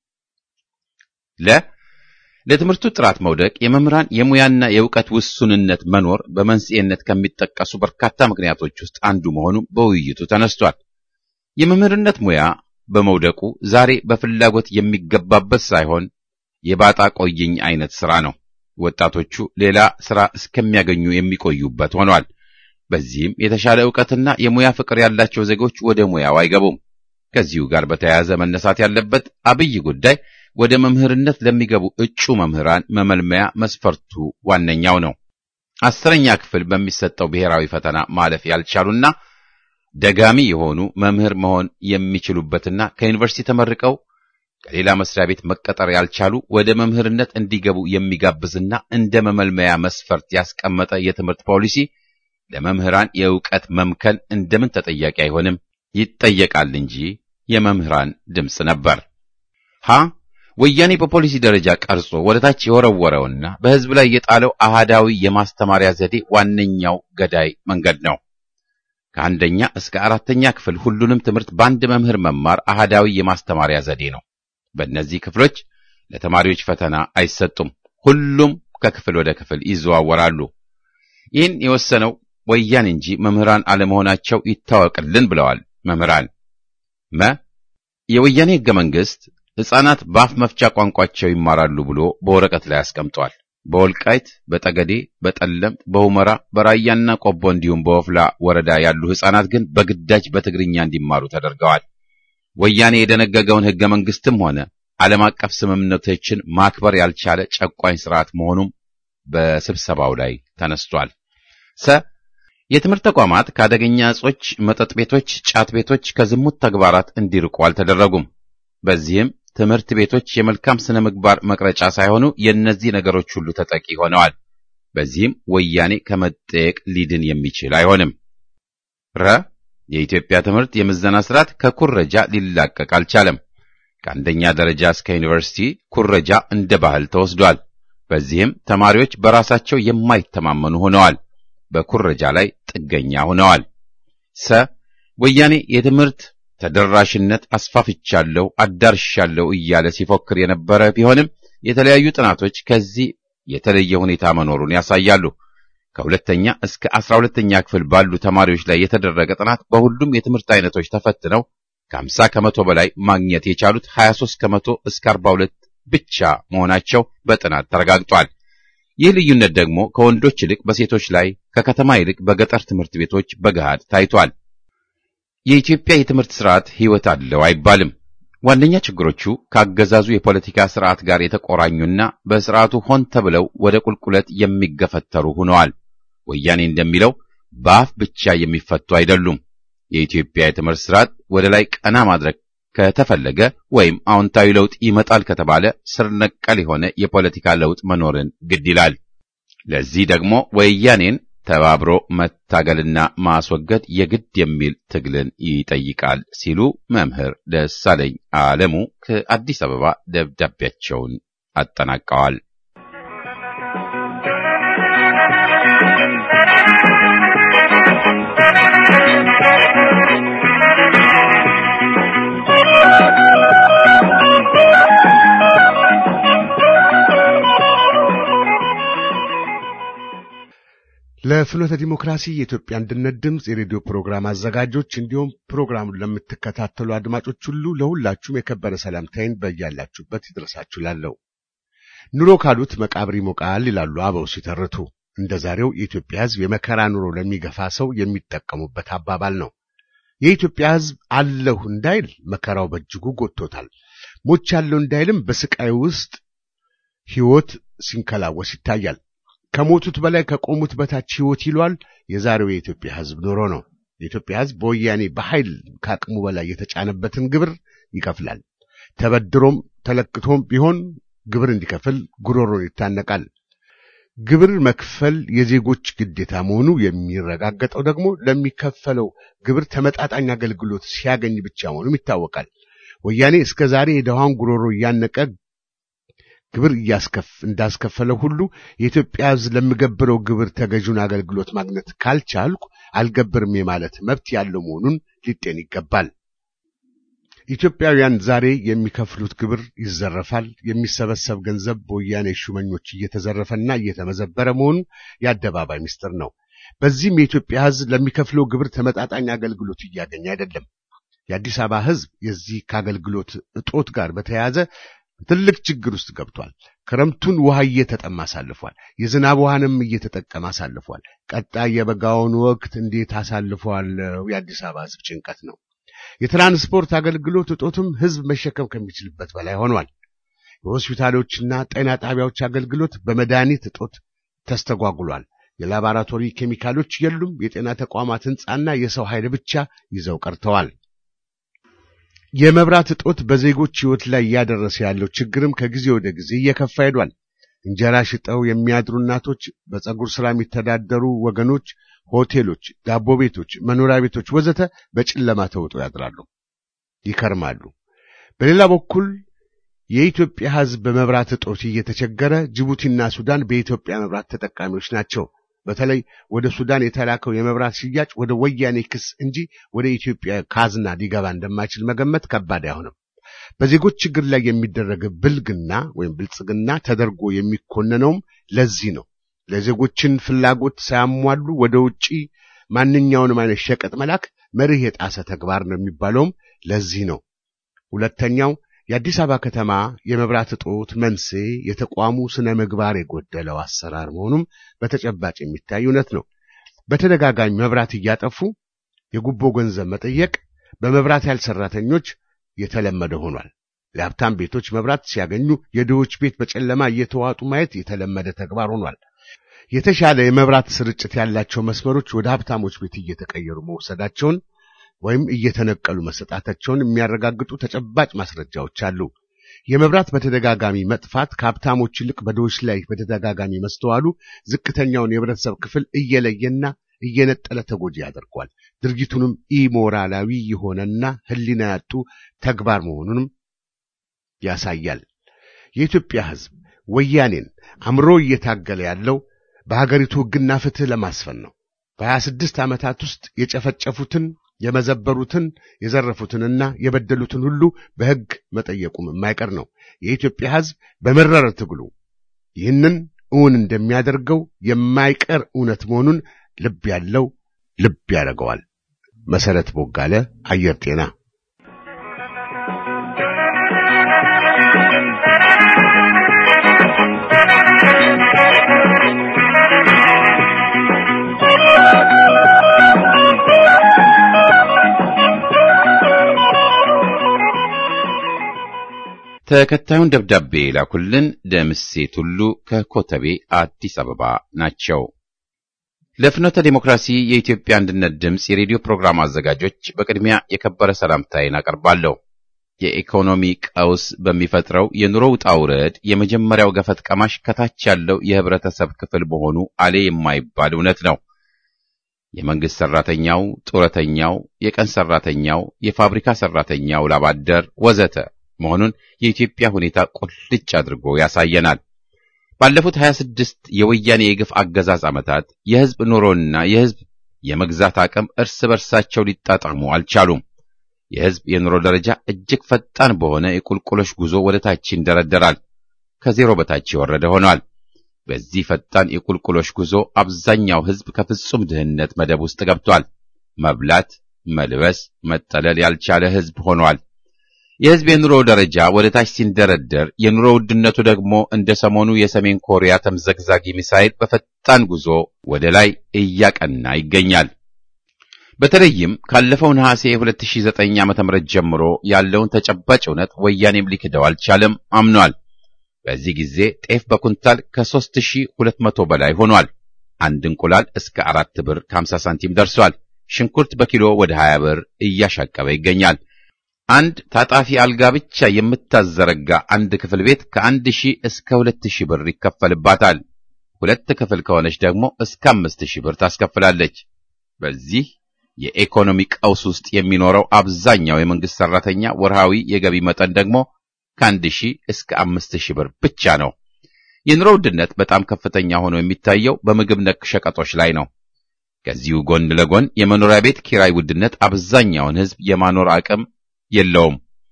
ለ ለትምህርቱ ጥራት መውደቅ የመምህራን የሙያና የእውቀት ውሱንነት መኖር በመንስኤነት ከሚጠቀሱ በርካታ ምክንያቶች ውስጥ አንዱ መሆኑ በውይይቱ ተነስቷል። የመምህርነት ሙያ በመውደቁ ዛሬ በፍላጎት የሚገባበት ሳይሆን የባጣ ቆይኝ አይነት ስራ ነው። ወጣቶቹ ሌላ ስራ እስከሚያገኙ የሚቆዩበት ሆኗል። በዚህም የተሻለ ዕውቀትና የሙያ ፍቅር ያላቸው ዜጎች ወደ ሙያው አይገቡም። ከዚሁ ጋር በተያያዘ መነሳት ያለበት አብይ ጉዳይ ወደ መምህርነት ለሚገቡ እጩ መምህራን መመልመያ መስፈርቱ ዋነኛው ነው። አስረኛ ክፍል በሚሰጠው ብሔራዊ ፈተና ማለፍ ያልቻሉና ደጋሚ የሆኑ መምህር መሆን የሚችሉበትና ከዩኒቨርሲቲ ተመርቀው ከሌላ መስሪያ ቤት መቀጠር ያልቻሉ ወደ መምህርነት እንዲገቡ የሚጋብዝና እንደ መመልመያ መስፈርት ያስቀመጠ የትምህርት ፖሊሲ ለመምህራን የእውቀት መምከን እንደምን ተጠያቂ አይሆንም? ይጠየቃል እንጂ የመምህራን ድምፅ ነበር። ሀ ወያኔ በፖሊሲ ደረጃ ቀርጾ ወደ ታች የወረወረውና በሕዝብ ላይ የጣለው አሃዳዊ የማስተማሪያ ዘዴ ዋነኛው ገዳይ መንገድ ነው። ከአንደኛ እስከ አራተኛ ክፍል ሁሉንም ትምህርት በአንድ መምህር መማር አሃዳዊ የማስተማሪያ ዘዴ ነው። በእነዚህ ክፍሎች ለተማሪዎች ፈተና አይሰጡም። ሁሉም ከክፍል ወደ ክፍል ይዘዋወራሉ። ይህን የወሰነው ወያኔ እንጂ መምህራን አለመሆናቸው ይታወቅልን ብለዋል መምህራን። መ የወያኔ ሕገ መንግሥት ሕፃናት በአፍ መፍቻ ቋንቋቸው ይማራሉ ብሎ በወረቀት ላይ አስቀምጧል። በወልቃይት፣ በጠገዴ፣ በጠለምት፣ በሁመራ፣ በራያና ቆቦ እንዲሁም በወፍላ ወረዳ ያሉ ሕፃናት ግን በግዳጅ በትግርኛ እንዲማሩ ተደርገዋል። ወያኔ የደነገገውን ሕገ መንግሥትም ሆነ ዓለም አቀፍ ስምምነቶችን ማክበር ያልቻለ ጨቋኝ ስርዓት መሆኑም በስብሰባው ላይ ተነስቷል። ሰ የትምህርት ተቋማት ከአደገኛ እጾች፣ መጠጥ ቤቶች፣ ጫት ቤቶች፣ ከዝሙት ተግባራት እንዲርቁ አልተደረጉም። በዚህም ትምህርት ቤቶች የመልካም ስነ ምግባር መቅረጫ ሳይሆኑ የእነዚህ ነገሮች ሁሉ ተጠቂ ሆነዋል። በዚህም ወያኔ ከመጠየቅ ሊድን የሚችል አይሆንም። ረ የኢትዮጵያ ትምህርት የምዘና ስርዓት ከኩረጃ ሊላቀቅ አልቻለም። ከአንደኛ ደረጃ እስከ ዩኒቨርሲቲ ኩረጃ እንደ ባህል ተወስዷል። በዚህም ተማሪዎች በራሳቸው የማይተማመኑ ሆነዋል። በኩረጃ ላይ ጥገኛ ሆነዋል። ሰ ወያኔ የትምህርት ተደራሽነት አስፋፍቻለሁ፣ አዳርሻለሁ እያለ ሲፎክር የነበረ ቢሆንም የተለያዩ ጥናቶች ከዚህ የተለየ ሁኔታ መኖሩን ያሳያሉ። ከሁለተኛ እስከ አስራ ሁለተኛ ክፍል ባሉ ተማሪዎች ላይ የተደረገ ጥናት በሁሉም የትምህርት አይነቶች ተፈትነው ከ50 ከመቶ በላይ ማግኘት የቻሉት 23 ከመቶ እስከ 42 ብቻ መሆናቸው በጥናት ተረጋግጧል። ይህ ልዩነት ደግሞ ከወንዶች ይልቅ በሴቶች ላይ ከከተማ ይልቅ በገጠር ትምህርት ቤቶች በገሃድ ታይቷል። የኢትዮጵያ የትምህርት ስርዓት ሕይወት አለው አይባልም። ዋነኛ ችግሮቹ ከአገዛዙ የፖለቲካ ስርዓት ጋር የተቆራኙና በስርዓቱ ሆን ተብለው ወደ ቁልቁለት የሚገፈተሩ ሆነዋል። ወያኔ እንደሚለው በአፍ ብቻ የሚፈቱ አይደሉም። የኢትዮጵያ የትምህርት ስርዓት ወደ ላይ ቀና ማድረግ ከተፈለገ ወይም አዎንታዊ ለውጥ ይመጣል ከተባለ ስር ነቀል የሆነ የፖለቲካ ለውጥ መኖርን ግድ ይላል። ለዚህ ደግሞ ወያኔን ተባብሮ መታገልና ማስወገድ የግድ የሚል ትግልን ይጠይቃል ሲሉ መምህር ደሳለኝ አለሙ ከአዲስ አበባ ደብዳቤያቸውን አጠናቀዋል። ለፍኖተ ዲሞክራሲ የኢትዮጵያ አንድነት ድምፅ የሬዲዮ ፕሮግራም አዘጋጆች እንዲሁም ፕሮግራሙን ለምትከታተሉ አድማጮች ሁሉ ለሁላችሁም የከበረ ሰላምታይን በያላችሁበት ይድረሳችሁ ላለው ኑሮ ካሉት መቃብር ይሞቃል ይላሉ አበው ሲተርቱ። እንደ ዛሬው የኢትዮጵያ ሕዝብ የመከራ ኑሮ ለሚገፋ ሰው የሚጠቀሙበት አባባል ነው። የኢትዮጵያ ሕዝብ አለሁ እንዳይል መከራው በእጅጉ ጎድቶታል። ሞች ያለው እንዳይልም በስቃይ ውስጥ ሕይወት ሲንከላወስ ይታያል። ከሞቱት በላይ ከቆሙት በታች ሕይወት ይሏል የዛሬው የኢትዮጵያ ሕዝብ ኑሮ ነው። የኢትዮጵያ ሕዝብ በወያኔ በኃይል ከአቅሙ በላይ የተጫነበትን ግብር ይከፍላል። ተበድሮም ተለክቶም ቢሆን ግብር እንዲከፍል ጉሮሮን ይታነቃል። ግብር መክፈል የዜጎች ግዴታ መሆኑ የሚረጋገጠው ደግሞ ለሚከፈለው ግብር ተመጣጣኝ አገልግሎት ሲያገኝ ብቻ መሆኑም ይታወቃል። ወያኔ እስከ ዛሬ የደሃውን ጉሮሮ እያነቀ ግብር እያስከፍ እንዳስከፈለው ሁሉ የኢትዮጵያ ሕዝብ ለሚገብረው ግብር ተገዥውን አገልግሎት ማግኘት ካልቻልኩ አልገብርም የማለት መብት ያለው መሆኑን ሊጤን ይገባል። ኢትዮጵያውያን ዛሬ የሚከፍሉት ግብር ይዘረፋል። የሚሰበሰብ ገንዘብ በወያኔ ሹመኞች እየተዘረፈና እየተመዘበረ መሆኑ የአደባባይ ምስጢር ነው። በዚህም የኢትዮጵያ ሕዝብ ለሚከፍለው ግብር ተመጣጣኝ አገልግሎት እያገኘ አይደለም። የአዲስ አበባ ሕዝብ የዚህ ከአገልግሎት እጦት ጋር በተያያዘ ትልቅ ችግር ውስጥ ገብቷል። ክረምቱን ውሃ እየተጠማ አሳልፏል። የዝናብ ውሃንም እየተጠቀመ አሳልፏል። ቀጣይ የበጋውን ወቅት እንዴት አሳልፈዋለው? የአዲስ አበባ ሕዝብ ጭንቀት ነው። የትራንስፖርት አገልግሎት እጦትም ሕዝብ መሸከም ከሚችልበት በላይ ሆኗል። የሆስፒታሎችና ጤና ጣቢያዎች አገልግሎት በመድኃኒት እጦት ተስተጓጉሏል። የላቦራቶሪ ኬሚካሎች የሉም። የጤና ተቋማት ሕንጻና የሰው ኃይል ብቻ ይዘው ቀርተዋል። የመብራት እጦት በዜጎች ሕይወት ላይ እያደረሰ ያለው ችግርም ከጊዜ ወደ ጊዜ እየከፋ ሄዷል። እንጀራ ሽጠው የሚያድሩ እናቶች፣ በፀጉር ሥራ የሚተዳደሩ ወገኖች፣ ሆቴሎች፣ ዳቦ ቤቶች፣ መኖሪያ ቤቶች ወዘተ በጨለማ ተውጠው ያድራሉ፣ ይከርማሉ። በሌላ በኩል የኢትዮጵያ ሕዝብ በመብራት እጦት እየተቸገረ፣ ጅቡቲና ሱዳን በኢትዮጵያ መብራት ተጠቃሚዎች ናቸው። በተለይ ወደ ሱዳን የተላከው የመብራት ሽያጭ ወደ ወያኔ ክስ እንጂ ወደ ኢትዮጵያ ካዝና ሊገባ እንደማይችል መገመት ከባድ አይሆንም። በዜጎች ችግር ላይ የሚደረግ ብልግና ወይም ብልጽግና ተደርጎ የሚኮነነውም ለዚህ ነው። ለዜጎችን ፍላጎት ሳያሟሉ ወደ ውጪ ማንኛውንም አይነት ሸቀጥ መላክ መርህ የጣሰ ተግባር ነው የሚባለውም ለዚህ ነው። ሁለተኛው የአዲስ አበባ ከተማ የመብራት እጦት መንስኤ የተቋሙ ስነ ምግባር የጎደለው አሰራር መሆኑም በተጨባጭ የሚታይ እውነት ነው። በተደጋጋሚ መብራት እያጠፉ የጉቦ ገንዘብ መጠየቅ በመብራት ኃይል ሰራተኞች የተለመደ ሆኗል። ለሀብታም ቤቶች መብራት ሲያገኙ የድሆች ቤት በጨለማ እየተዋጡ ማየት የተለመደ ተግባር ሆኗል። የተሻለ የመብራት ስርጭት ያላቸው መስመሮች ወደ ሀብታሞች ቤት እየተቀየሩ መውሰዳቸውን ወይም እየተነቀሉ መሰጣታቸውን የሚያረጋግጡ ተጨባጭ ማስረጃዎች አሉ። የመብራት በተደጋጋሚ መጥፋት ከሀብታሞች ይልቅ በድሆች ላይ በተደጋጋሚ መስተዋሉ ዝቅተኛውን የህብረተሰብ ክፍል እየለየና እየነጠለ ተጎጂ ያደርጓል። ድርጊቱንም ኢሞራላዊ የሆነና ሕሊና ያጡ ተግባር መሆኑንም ያሳያል። የኢትዮጵያ ሕዝብ ወያኔን አምሮ እየታገለ ያለው በሀገሪቱ ሕግና ፍትሕ ለማስፈን ነው። በሀያ ስድስት ዓመታት ውስጥ የጨፈጨፉትን የመዘበሩትን የዘረፉትንና የበደሉትን ሁሉ በሕግ መጠየቁም የማይቀር ነው። የኢትዮጵያ ሕዝብ በመረረ ትግሉ ይህንን እውን እንደሚያደርገው የማይቀር እውነት መሆኑን ልብ ያለው ልብ ያደርገዋል። መሰረት ቦጋለ አየር ጤና ተከታዩን ደብዳቤ ላኩልን ደምሴ ቱሉ ከኮተቤ አዲስ አበባ ናቸው። ለፍኖተ ዲሞክራሲ የኢትዮጵያ አንድነት ድምፅ የሬዲዮ ፕሮግራም አዘጋጆች በቅድሚያ የከበረ ሰላምታዬን አቀርባለሁ። የኢኮኖሚ ቀውስ በሚፈጥረው የኑሮ ውጣ ውረድ የመጀመሪያው ገፈት ቀማሽ ከታች ያለው የህብረተሰብ ክፍል መሆኑ አሌ የማይባል እውነት ነው። የመንግስት ሰራተኛው፣ ጡረተኛው፣ የቀን ሰራተኛው፣ የፋብሪካ ሰራተኛው፣ ላባደር ወዘተ መሆኑን የኢትዮጵያ ሁኔታ ቁልጭ አድርጎ ያሳየናል። ባለፉት 26 የወያኔ የግፍ አገዛዝ ዓመታት የህዝብ ኑሮና የህዝብ የመግዛት አቅም እርስ በርሳቸው ሊጣጣሙ አልቻሉም። የህዝብ የኑሮ ደረጃ እጅግ ፈጣን በሆነ የቁልቁሎሽ ጉዞ ወደ ታች ይንደረደራል። ከዜሮ በታች የወረደ ሆኗል። በዚህ ፈጣን የቁልቁሎሽ ጉዞ አብዛኛው ህዝብ ከፍጹም ድህነት መደብ ውስጥ ገብቷል። መብላት፣ መልበስ፣ መጠለል ያልቻለ ህዝብ ሆኗል። የህዝብ የኑሮ ደረጃ ወደ ታች ሲንደረደር የኑሮ ውድነቱ ደግሞ እንደ ሰሞኑ የሰሜን ኮሪያ ተምዘግዛጊ ሚሳይል በፈጣን ጉዞ ወደ ላይ እያቀና ይገኛል። በተለይም ካለፈው ነሐሴ 2009 ዓ.ም ጀምሮ ያለውን ተጨባጭ እውነት ወያኔም ሊክደው አልቻለም፣ አምኗል። በዚህ ጊዜ ጤፍ በኩንታል ከ3200 በላይ ሆኗል። አንድ እንቁላል እስከ አራት ብር ከ50 ሳንቲም ደርሷል። ሽንኩርት በኪሎ ወደ 20 ብር እያሻቀበ ይገኛል። አንድ ታጣፊ አልጋ ብቻ የምታዘረጋ አንድ ክፍል ቤት ከአንድ ሺህ እስከ ሁለት ሺህ ብር ይከፈልባታል። ሁለት ክፍል ከሆነች ደግሞ እስከ አምስት ሺህ ብር ታስከፍላለች። በዚህ የኢኮኖሚ ቀውስ ውስጥ የሚኖረው አብዛኛው የመንግስት ሰራተኛ ወርሃዊ የገቢ መጠን ደግሞ ከአንድ ሺህ እስከ አምስት ሺህ ብር ብቻ ነው። የኑሮ ውድነት በጣም ከፍተኛ ሆኖ የሚታየው በምግብ ነክ ሸቀጦች ላይ ነው። ከዚሁ ጎን ለጎን የመኖሪያ ቤት ኪራይ ውድነት አብዛኛውን ሕዝብ የማኖር አቅም የለውም።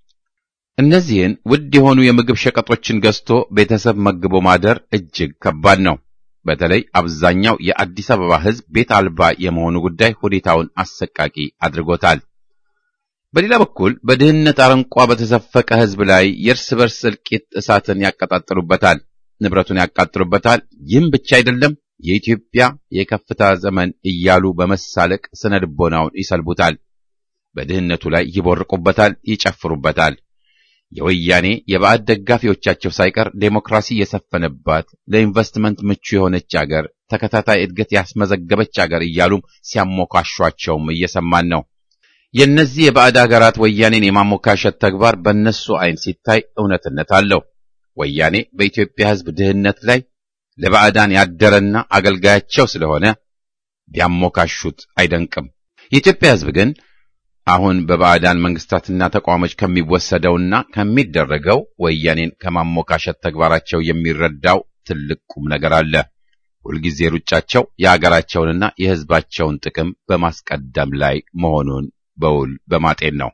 እነዚህን ውድ የሆኑ የምግብ ሸቀጦችን ገዝቶ ቤተሰብ መግቦ ማደር እጅግ ከባድ ነው። በተለይ አብዛኛው የአዲስ አበባ ሕዝብ ቤት አልባ የመሆኑ ጉዳይ ሁኔታውን አሰቃቂ አድርጎታል። በሌላ በኩል በድህነት አረንቋ በተዘፈቀ ሕዝብ ላይ የእርስ በርስ እልቂት እሳትን ያቀጣጥሉበታል፣ ንብረቱን ያቃጥሉበታል። ይህም ብቻ አይደለም፣ የኢትዮጵያ የከፍታ ዘመን እያሉ በመሳለቅ ስነ ልቦናውን ይሰልቡታል። በድህነቱ ላይ ይቦርቁበታል፣ ይጨፍሩበታል። የወያኔ የባዕድ ደጋፊዎቻቸው ሳይቀር ዴሞክራሲ የሰፈነባት ለኢንቨስትመንት ምቹ የሆነች አገር፣ ተከታታይ እድገት ያስመዘገበች አገር እያሉም ሲያሞካሿቸውም እየሰማን ነው። የእነዚህ የባዕድ አገራት ወያኔን የማሞካሸት ተግባር በእነሱ ዓይን ሲታይ እውነትነት አለው። ወያኔ በኢትዮጵያ ሕዝብ ድህነት ላይ ለባዕዳን ያደረና አገልጋያቸው ስለሆነ ቢያሞካሹት አይደንቅም። የኢትዮጵያ ሕዝብ ግን አሁን በባዕዳን መንግስታትና ተቋሞች ከሚወሰደውና ከሚደረገው ወያኔን ከማሞካሸት ተግባራቸው የሚረዳው ትልቅ ቁም ነገር አለ። ሁልጊዜ ሩጫቸው የአገራቸውንና የሕዝባቸውን ጥቅም በማስቀደም ላይ መሆኑን በውል በማጤን ነው።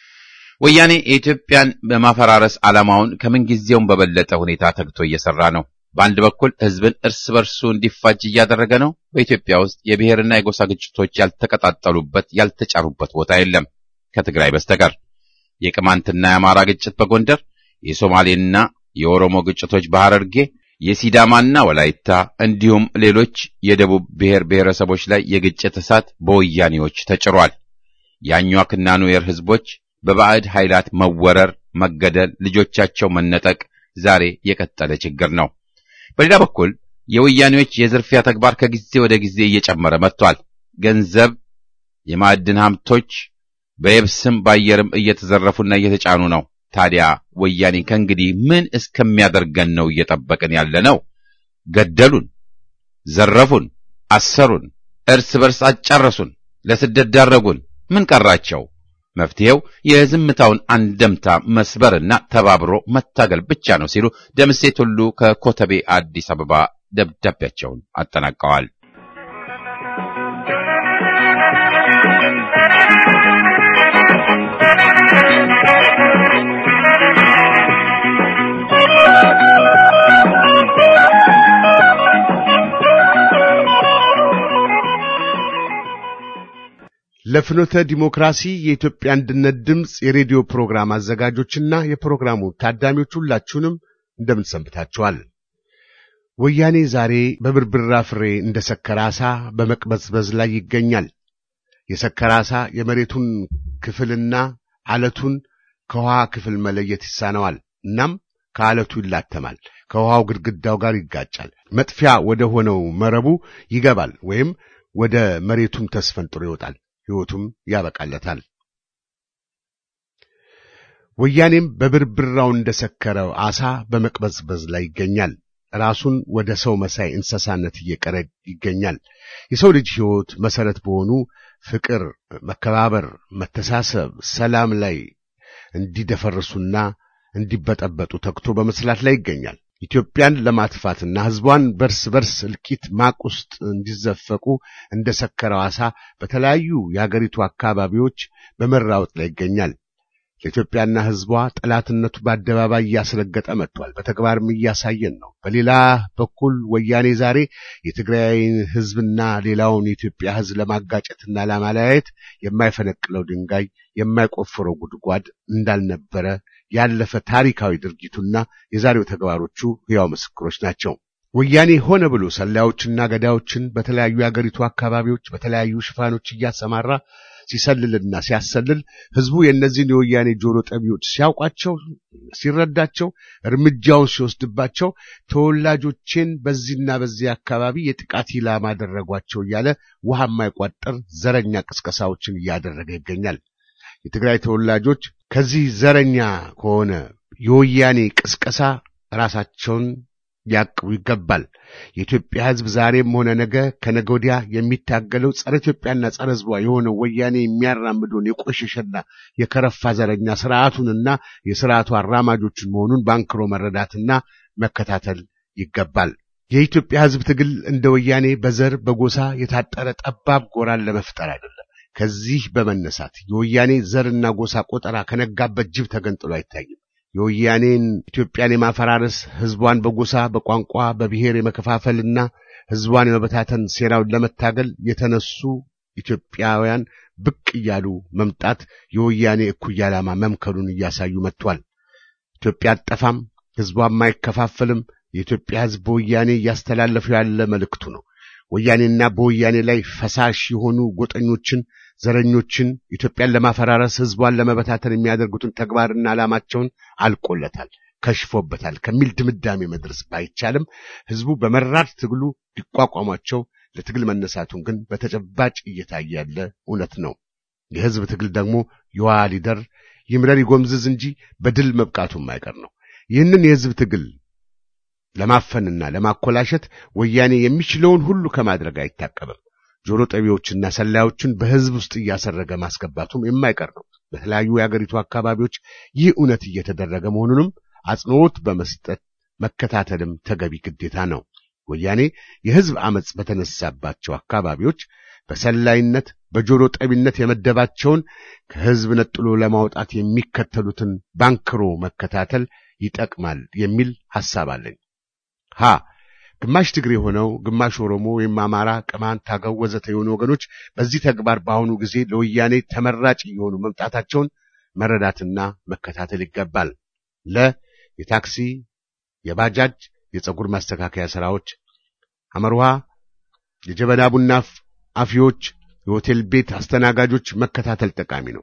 ወያኔ የኢትዮጵያን በማፈራረስ ዓላማውን ከምንጊዜውም በበለጠ ሁኔታ ተግቶ እየሰራ ነው። በአንድ በኩል ሕዝብን እርስ በርሱ እንዲፋጅ እያደረገ ነው። በኢትዮጵያ ውስጥ የብሔርና የጎሳ ግጭቶች ያልተቀጣጠሉበት ያልተጫሩበት ቦታ የለም ከትግራይ በስተቀር። የቅማንትና የአማራ ግጭት በጎንደር፣ የሶማሌና የኦሮሞ ግጭቶች በሐረርጌ፣ የሲዳማና ወላይታ እንዲሁም ሌሎች የደቡብ ብሔር ብሔረሰቦች ላይ የግጭት እሳት በወያኔዎች ተጭሯል። የአኟክና ኑዌር ሕዝቦች በባዕድ ኃይላት መወረር፣ መገደል፣ ልጆቻቸው መነጠቅ ዛሬ የቀጠለ ችግር ነው። በሌላ በኩል የወያኔዎች የዝርፊያ ተግባር ከጊዜ ወደ ጊዜ እየጨመረ መጥቷል። ገንዘብ፣ የማዕድን ሀብቶች በየብስም በአየርም እየተዘረፉና እየተጫኑ ነው። ታዲያ ወያኔ ከእንግዲህ ምን እስከሚያደርገን ነው እየጠበቅን ያለ ነው? ገደሉን፣ ዘረፉን፣ አሰሩን፣ እርስ በርስ አጫረሱን፣ ለስደት ዳረጉን። ምን ቀራቸው? መፍትሄው የዝምታውን አንደምታ መስበርና ተባብሮ መታገል ብቻ ነው ሲሉ ደምሴ ቱሉ ከኮተቤ አዲስ አበባ ደብዳቤያቸውን አጠናቀዋል። ለፍኖተ ዲሞክራሲ የኢትዮጵያ አንድነት ድምፅ የሬዲዮ ፕሮግራም አዘጋጆችና የፕሮግራሙ ታዳሚዎች ሁላችሁንም እንደምን ሰንብታችኋል? ወያኔ ዛሬ በብርብራ ፍሬ እንደ ሰከረ ዓሣ በመቅበዝበዝ ላይ ይገኛል። የሰከረ ዓሣ የመሬቱን ክፍልና አለቱን ከውሃ ክፍል መለየት ይሳነዋል። እናም ከአለቱ ይላተማል፣ ከውሃው ግድግዳው ጋር ይጋጫል፣ መጥፊያ ወደ ሆነው መረቡ ይገባል፣ ወይም ወደ መሬቱም ተስፈንጥሮ ይወጣል። ሕይወቱም ያበቃለታል። ወያኔም በብርብራው እንደሰከረው ዓሣ በመቅበዝበዝ ላይ ይገኛል። ራሱን ወደ ሰው መሳይ እንስሳነት እየቀረ ይገኛል። የሰው ልጅ ሕይወት መሰረት በሆኑ ፍቅር፣ መከባበር፣ መተሳሰብ፣ ሰላም ላይ እንዲደፈርሱና እንዲበጠበጡ ተግቶ በመስላት ላይ ይገኛል። ኢትዮጵያን ለማጥፋትና ሕዝቧን በርስ በርስ እልቂት ማቅ ውስጥ እንዲዘፈቁ እንደ ሰከረው ዓሣ በተለያዩ የአገሪቱ አካባቢዎች በመራወጥ ላይ ይገኛል። ለኢትዮጵያና ሕዝቧ ጠላትነቱ በአደባባይ እያስረገጠ መጥቷል። በተግባርም እያሳየን ነው። በሌላ በኩል ወያኔ ዛሬ የትግራይን ሕዝብና ሌላውን የኢትዮጵያ ሕዝብ ለማጋጨትና ለማለያየት የማይፈነቅለው ድንጋይ የማይቆፍረው ጉድጓድ እንዳልነበረ ያለፈ ታሪካዊ ድርጊቱና የዛሬው ተግባሮቹ ሕያው ምስክሮች ናቸው። ወያኔ ሆነ ብሎ ሰላዮችና ገዳዮችን በተለያዩ የአገሪቱ አካባቢዎች በተለያዩ ሽፋኖች እያሰማራ ሲሰልልና ሲያሰልል ሕዝቡ የእነዚህን የወያኔ ጆሮ ጠቢዎች ሲያውቋቸው፣ ሲረዳቸው፣ እርምጃውን ሲወስድባቸው ተወላጆቼን በዚህና በዚህ አካባቢ የጥቃት ኢላማ አደረጓቸው እያለ ውሃ የማይቋጠር ዘረኛ ቅስቀሳዎችን እያደረገ ይገኛል። የትግራይ ተወላጆች ከዚህ ዘረኛ ከሆነ የወያኔ ቅስቀሳ ራሳቸውን ሊያቅቡ ይገባል። የኢትዮጵያ ሕዝብ ዛሬም ሆነ ነገ ከነገ ወዲያ የሚታገለው ጸረ ኢትዮጵያና ጸረ ሕዝቧ የሆነው ወያኔ የሚያራምደውን የቆሸሸና የከረፋ ዘረኛ ስርዓቱንና የስርዓቱ አራማጆችን መሆኑን ባንክሮ መረዳትና መከታተል ይገባል። የኢትዮጵያ ሕዝብ ትግል እንደ ወያኔ በዘር በጎሳ የታጠረ ጠባብ ጎራን ለመፍጠር አይደለም። ከዚህ በመነሳት የወያኔ ዘርና ጎሳ ቆጠራ ከነጋበት ጅብ ተገንጥሎ አይታይም። የወያኔን ኢትዮጵያን የማፈራረስ ህዝቧን በጎሳ በቋንቋ በብሔር የመከፋፈልና ህዝቧን የመበታተን ሴራውን ለመታገል የተነሱ ኢትዮጵያውያን ብቅ እያሉ መምጣት የወያኔ እኩይ ዓላማ መምከሉን እያሳዩ መጥቷል። ኢትዮጵያ አጠፋም፣ ህዝቧም አይከፋፈልም። የኢትዮጵያ ህዝብ በወያኔ እያስተላለፉ ያለ መልእክቱ ነው። ወያኔና በወያኔ ላይ ፈሳሽ የሆኑ ጎጠኞችን፣ ዘረኞችን ኢትዮጵያን ለማፈራረስ ህዝቧን ለመበታተን የሚያደርጉትን ተግባርና ዓላማቸውን አልቆለታል፣ ከሽፎበታል ከሚል ድምዳሜ መድረስ ባይቻልም ህዝቡ በመራር ትግሉ ሊቋቋሟቸው ለትግል መነሳቱን ግን በተጨባጭ እየታየ ያለ እውነት ነው። የህዝብ ትግል ደግሞ ይዋ ሊደር ይምረር ይጎምዝዝ እንጂ በድል መብቃቱም አይቀር ነው። ይህንን የህዝብ ትግል ለማፈንና ለማኮላሸት ወያኔ የሚችለውን ሁሉ ከማድረግ አይታቀብም። ጆሮ ጠቢዎችና ሰላዮችን በህዝብ ውስጥ እያሰረገ ማስገባቱም የማይቀር ነው። በተለያዩ የአገሪቱ አካባቢዎች ይህ እውነት እየተደረገ መሆኑንም አጽንዖት በመስጠት መከታተልም ተገቢ ግዴታ ነው። ወያኔ የህዝብ አመጽ በተነሳባቸው አካባቢዎች በሰላይነት በጆሮ ጠቢነት የመደባቸውን ከህዝብ ነጥሎ ለማውጣት የሚከተሉትን ባንክሮ መከታተል ይጠቅማል የሚል ሐሳብ አለኝ። ሀ ግማሽ ትግሬ የሆነው ግማሽ ኦሮሞ ወይም አማራ፣ ቅማንት፣ አገው ወዘተ የሆኑ ወገኖች በዚህ ተግባር በአሁኑ ጊዜ ለወያኔ ተመራጭ እየሆኑ መምጣታቸውን መረዳትና መከታተል ይገባል። ለ የታክሲ የባጃጅ የፀጉር ማስተካከያ ስራዎች፣ አመርሃ የጀበና ቡና አፊዎች፣ የሆቴል ቤት አስተናጋጆች መከታተል ጠቃሚ ነው።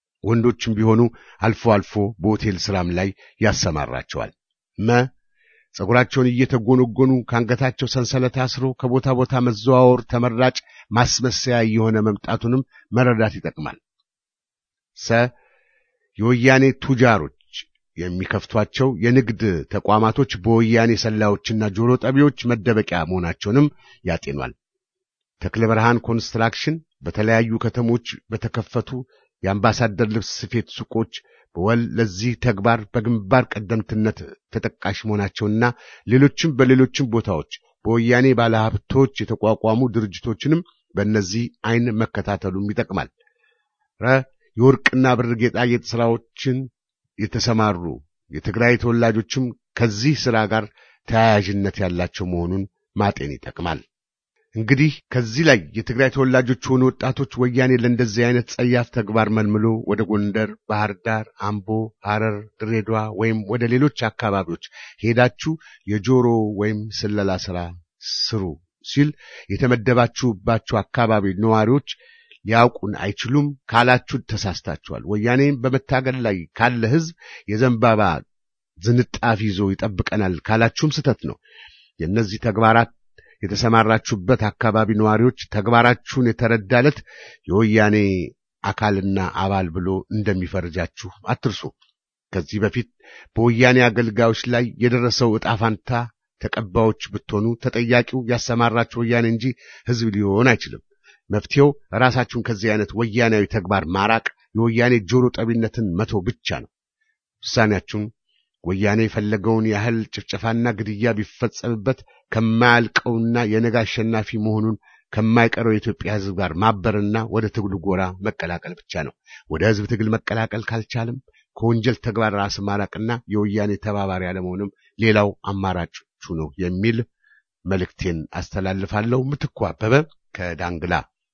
ወንዶችም ቢሆኑ አልፎ አልፎ በሆቴል ስራም ላይ ያሰማራቸዋል። መ ጸጉራቸውን እየተጎነጎኑ ከአንገታቸው ሰንሰለት አስሮ ከቦታ ቦታ መዘዋወር ተመራጭ ማስመሰያ እየሆነ መምጣቱንም መረዳት ይጠቅማል። ሰ የወያኔ ቱጃሮች የሚከፍቷቸው የንግድ ተቋማቶች በወያኔ ሰላዮችና ጆሮ ጠቢዎች መደበቂያ መሆናቸውንም ያጤኗል። ተክለ ብርሃን ኮንስትራክሽን በተለያዩ ከተሞች በተከፈቱ የአምባሳደር ልብስ ስፌት ሱቆች በወል ለዚህ ተግባር በግንባር ቀደምትነት ተጠቃሽ መሆናቸውና ሌሎችም በሌሎችም ቦታዎች በወያኔ ባለሀብቶች የተቋቋሙ ድርጅቶችንም በእነዚህ አይን መከታተሉም ይጠቅማል። ረ የወርቅና ብር ጌጣጌጥ ሥራዎችን የተሰማሩ የትግራይ ተወላጆችም ከዚህ ሥራ ጋር ተያያዥነት ያላቸው መሆኑን ማጤን ይጠቅማል። እንግዲህ ከዚህ ላይ የትግራይ ተወላጆች የሆኑ ወጣቶች ወያኔ ለእንደዚህ አይነት ጸያፍ ተግባር መልምሎ ወደ ጎንደር፣ ባህር ዳር፣ አምቦ፣ ሐረር፣ ድሬዳዋ ወይም ወደ ሌሎች አካባቢዎች ሄዳችሁ የጆሮ ወይም ስለላ ሥራ ስሩ ሲል የተመደባችሁባቸው አካባቢ ነዋሪዎች ሊያውቁን አይችሉም ካላችሁ ተሳስታችኋል። ወያኔም በመታገል ላይ ካለ ሕዝብ የዘንባባ ዝንጣፊ ይዞ ይጠብቀናል ካላችሁም ስተት ነው። የእነዚህ ተግባራት የተሰማራችሁበት አካባቢ ነዋሪዎች ተግባራችሁን የተረዳለት የወያኔ አካልና አባል ብሎ እንደሚፈርጃችሁ አትርሱ። ከዚህ በፊት በወያኔ አገልጋዮች ላይ የደረሰው ዕጣ ፋንታ ተቀባዮች ብትሆኑ ተጠያቂው ያሰማራችሁ ወያኔ እንጂ ሕዝብ ሊሆን አይችልም። መፍትሄው ራሳችሁን ከዚህ አይነት ወያኔያዊ ተግባር ማራቅ፣ የወያኔ ጆሮ ጠቢነትን መቶ ብቻ ነው። ውሳኔያችሁን ወያኔ የፈለገውን ያህል ጭፍጨፋና ግድያ ቢፈጸምበት ከማያልቀውና የነገ አሸናፊ መሆኑን ከማይቀረው የኢትዮጵያ ሕዝብ ጋር ማበርና ወደ ትግሉ ጎራ መቀላቀል ብቻ ነው። ወደ ሕዝብ ትግል መቀላቀል ካልቻልም ከወንጀል ተግባር ራስ ማራቅና የወያኔ ተባባሪ አለመሆንም ሌላው አማራጮቹ ነው የሚል መልእክቴን አስተላልፋለሁ። ምትኩ አበበ ከዳንግላ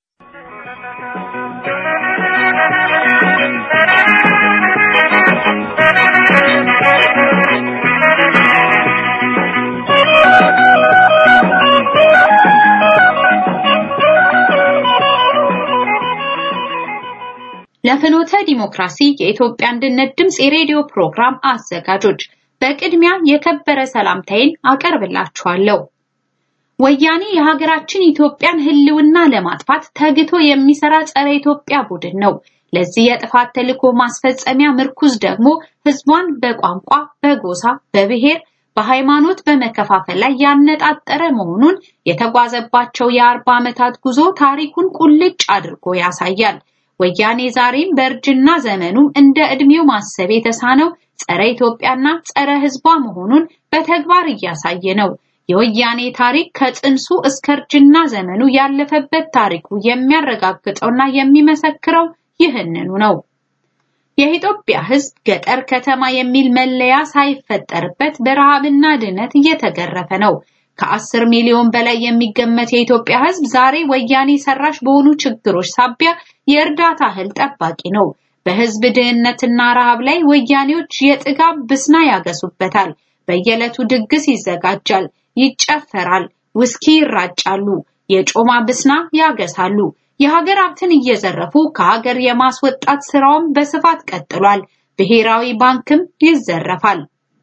ለፍኖተ ዲሞክራሲ የኢትዮጵያ አንድነት ድምፅ የሬዲዮ ፕሮግራም አዘጋጆች በቅድሚያ የከበረ ሰላምታዬን አቀርብላችኋለሁ። ወያኔ የሀገራችን ኢትዮጵያን ሕልውና ለማጥፋት ተግቶ የሚሰራ ጸረ ኢትዮጵያ ቡድን ነው። ለዚህ የጥፋት ተልዕኮ ማስፈጸሚያ ምርኩዝ ደግሞ ሕዝቧን በቋንቋ፣ በጎሳ፣ በብሔር፣ በሃይማኖት በመከፋፈል ላይ ያነጣጠረ መሆኑን የተጓዘባቸው የአርባ ዓመታት ጉዞ ታሪኩን ቁልጭ አድርጎ ያሳያል። ወያኔ ዛሬም በእርጅና ዘመኑም እንደ ዕድሜው ማሰብ የተሳነው ጸረ ኢትዮጵያና ጸረ ሕዝቧ መሆኑን በተግባር እያሳየ ነው። የወያኔ ታሪክ ከጽንሱ እስከ እርጅና ዘመኑ ያለፈበት ታሪኩ የሚያረጋግጠውና የሚመሰክረው ይህንኑ ነው። የኢትዮጵያ ሕዝብ ገጠር ከተማ የሚል መለያ ሳይፈጠርበት በረሃብና ድህነት እየተገረፈ ነው። ከአስር ሚሊዮን በላይ የሚገመት የኢትዮጵያ ሕዝብ ዛሬ ወያኔ ሰራሽ በሆኑ ችግሮች ሳቢያ የእርዳታ እህል ጠባቂ ነው። በሕዝብ ድህነትና ረሃብ ላይ ወያኔዎች የጥጋብ ብስና ያገሱበታል። በየዕለቱ ድግስ ይዘጋጃል፣ ይጨፈራል፣ ውስኪ ይራጫሉ፣ የጮማ ብስና ያገሳሉ። የሀገር ሀብትን እየዘረፉ ከሀገር የማስወጣት ስራውም በስፋት ቀጥሏል። ብሔራዊ ባንክም ይዘረፋል።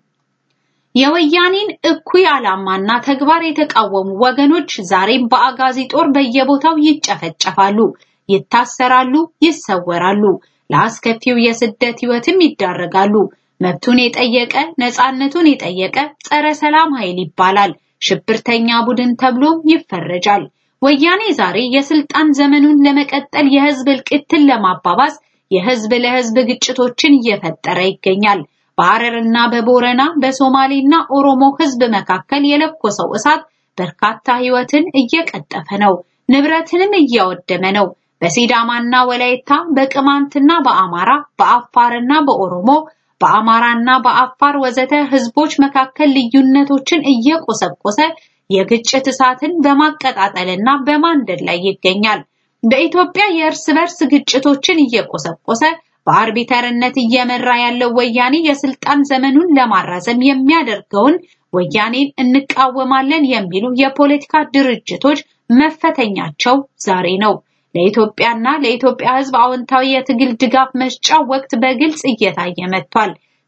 የወያኔን እኩይ ዓላማና ተግባር የተቃወሙ ወገኖች ዛሬም በአጋዚ ጦር በየቦታው ይጨፈጨፋሉ፣ ይታሰራሉ፣ ይሰወራሉ። ለአስከፊው የስደት ህይወትም ይዳረጋሉ። መብቱን የጠየቀ ነፃነቱን የጠየቀ ጸረ ሰላም ኃይል ይባላል። ሽብርተኛ ቡድን ተብሎ ይፈረጃል። ወያኔ ዛሬ የስልጣን ዘመኑን ለመቀጠል የህዝብ እልቂትን ለማባባስ የህዝብ ለህዝብ ግጭቶችን እየፈጠረ ይገኛል። በሐረርና በቦረና በሶማሌና ኦሮሞ ህዝብ መካከል የለኮሰው እሳት በርካታ ህይወትን እየቀጠፈ ነው፣ ንብረትንም እያወደመ ነው። በሲዳማና ወላይታ፣ በቅማንትና በአማራ፣ በአፋርና በኦሮሞ፣ በአማራና በአፋር ወዘተ ህዝቦች መካከል ልዩነቶችን እየቆሰቆሰ የግጭት እሳትን በማቀጣጠልና በማንደድ ላይ ይገኛል። በኢትዮጵያ የእርስ በርስ ግጭቶችን እየቆሰቆሰ በአርቢተርነት እየመራ ያለው ወያኔ የስልጣን ዘመኑን ለማራዘም የሚያደርገውን ወያኔን እንቃወማለን የሚሉ የፖለቲካ ድርጅቶች መፈተኛቸው ዛሬ ነው። ለኢትዮጵያና ለኢትዮጵያ ህዝብ አዎንታዊ የትግል ድጋፍ መስጫ ወቅት በግልጽ እየታየ መጥቷል።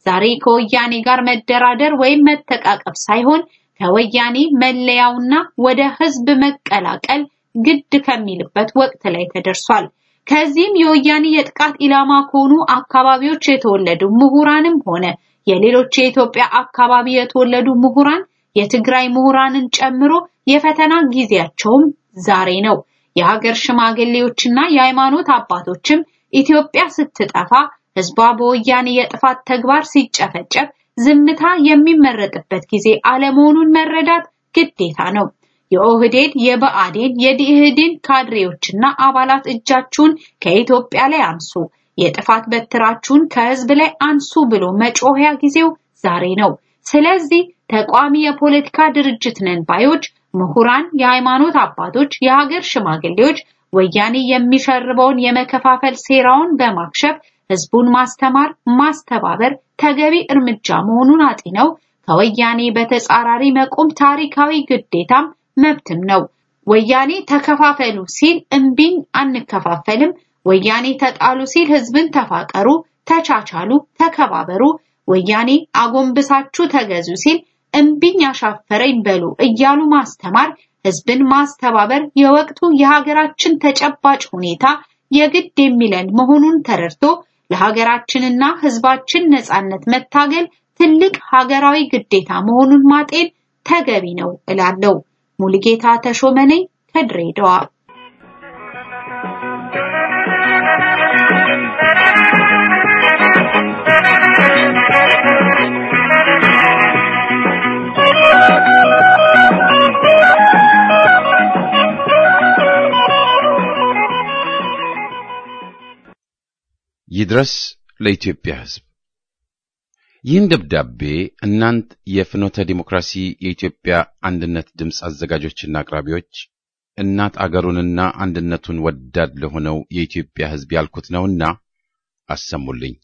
ዛሬ ከወያኔ ጋር መደራደር ወይም መተቃቀብ ሳይሆን ከወያኔ መለያውና ወደ ህዝብ መቀላቀል ግድ ከሚልበት ወቅት ላይ ተደርሷል። ከዚህም የወያኔ የጥቃት ኢላማ ከሆኑ አካባቢዎች የተወለዱ ምሁራንም ሆነ የሌሎች የኢትዮጵያ አካባቢ የተወለዱ ምሁራን የትግራይ ምሁራንን ጨምሮ የፈተና ጊዜያቸውም ዛሬ ነው። የሀገር ሽማግሌዎችና የሃይማኖት አባቶችም ኢትዮጵያ ስትጠፋ ህዝቧ በወያኔ የጥፋት ተግባር ሲጨፈጨፍ ዝምታ የሚመረጥበት ጊዜ አለመሆኑን መረዳት ግዴታ ነው። የኦህዴድ፣ የብአዴን፣ የዲህዴን ካድሬዎችና አባላት እጃችሁን ከኢትዮጵያ ላይ አንሱ፣ የጥፋት በትራችሁን ከህዝብ ላይ አንሱ ብሎ መጮሪያ ጊዜው ዛሬ ነው። ስለዚህ ተቋሚ የፖለቲካ ድርጅት ነን ባዮች፣ ምሁራን፣ የሃይማኖት አባቶች፣ የሀገር ሽማግሌዎች ወያኔ የሚሸርበውን የመከፋፈል ሴራውን በማክሸፍ ህዝቡን ማስተማር፣ ማስተባበር ተገቢ እርምጃ መሆኑን አጢነው ከወያኔ በተጻራሪ መቆም ታሪካዊ ግዴታም መብትም ነው። ወያኔ ተከፋፈሉ ሲል እምቢኝ አንከፋፈልም፣ ወያኔ ተጣሉ ሲል ህዝብን ተፋቀሩ፣ ተቻቻሉ፣ ተከባበሩ፣ ወያኔ አጎንብሳችሁ ተገዙ ሲል እምቢኝ አሻፈረኝ በሉ እያሉ ማስተማር፣ ህዝብን ማስተባበር የወቅቱ የሀገራችን ተጨባጭ ሁኔታ የግድ የሚለን መሆኑን ተረድቶ ለሀገራችንና ህዝባችን ነጻነት መታገል ትልቅ ሀገራዊ ግዴታ መሆኑን ማጤን ተገቢ ነው እላለሁ። ሙልጌታ ተሾመ ነኝ ከድሬዳዋ። ይድረስ ለኢትዮጵያ ህዝብ። ይህን ደብዳቤ እናንት የፍኖተ ዲሞክራሲ የኢትዮጵያ አንድነት ድምፅ አዘጋጆችና አቅራቢዎች እናት አገሩንና አንድነቱን ወዳድ ለሆነው የኢትዮጵያ ህዝብ ያልኩት ነውና አሰሙልኝ።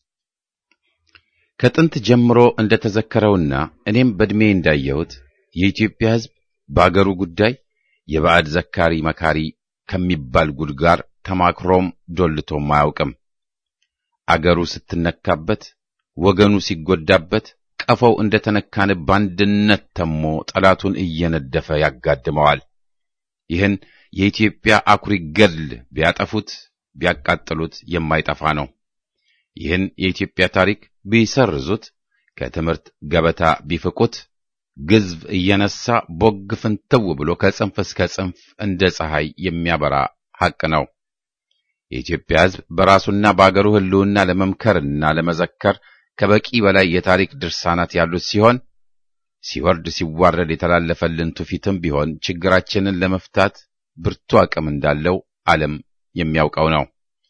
ከጥንት ጀምሮ እንደተዘከረውና እኔም በዕድሜ እንዳየሁት የኢትዮጵያ ህዝብ በአገሩ ጉዳይ የባዕድ ዘካሪ መካሪ ከሚባል ጉድ ጋር ተማክሮም ዶልቶም አያውቅም። አገሩ ስትነካበት ወገኑ ሲጎዳበት ቀፈው እንደተነካን በአንድነት ተሞ ጠላቱን እየነደፈ ያጋድመዋል። ይህን የኢትዮጵያ አኩሪ ገድል ቢያጠፉት ቢያቃጥሉት የማይጠፋ ነው። ይህን የኢትዮጵያ ታሪክ ቢሰርዙት፣ ከትምህርት ገበታ ቢፍቁት፣ ግዝፍ እየነሳ ቦግ ፍንትው ብሎ ከጽንፍ እስከ ጽንፍ እንደ ፀሐይ የሚያበራ ሐቅ ነው። የኢትዮጵያ ሕዝብ በራሱና በአገሩ ሕልውና ለመምከርና ለመዘከር ከበቂ በላይ የታሪክ ድርሳናት ያሉት ሲሆን ሲወርድ ሲዋረድ የተላለፈልን ትውፊትም ቢሆን ችግራችንን ለመፍታት ብርቱ አቅም እንዳለው ዓለም የሚያውቀው ነው።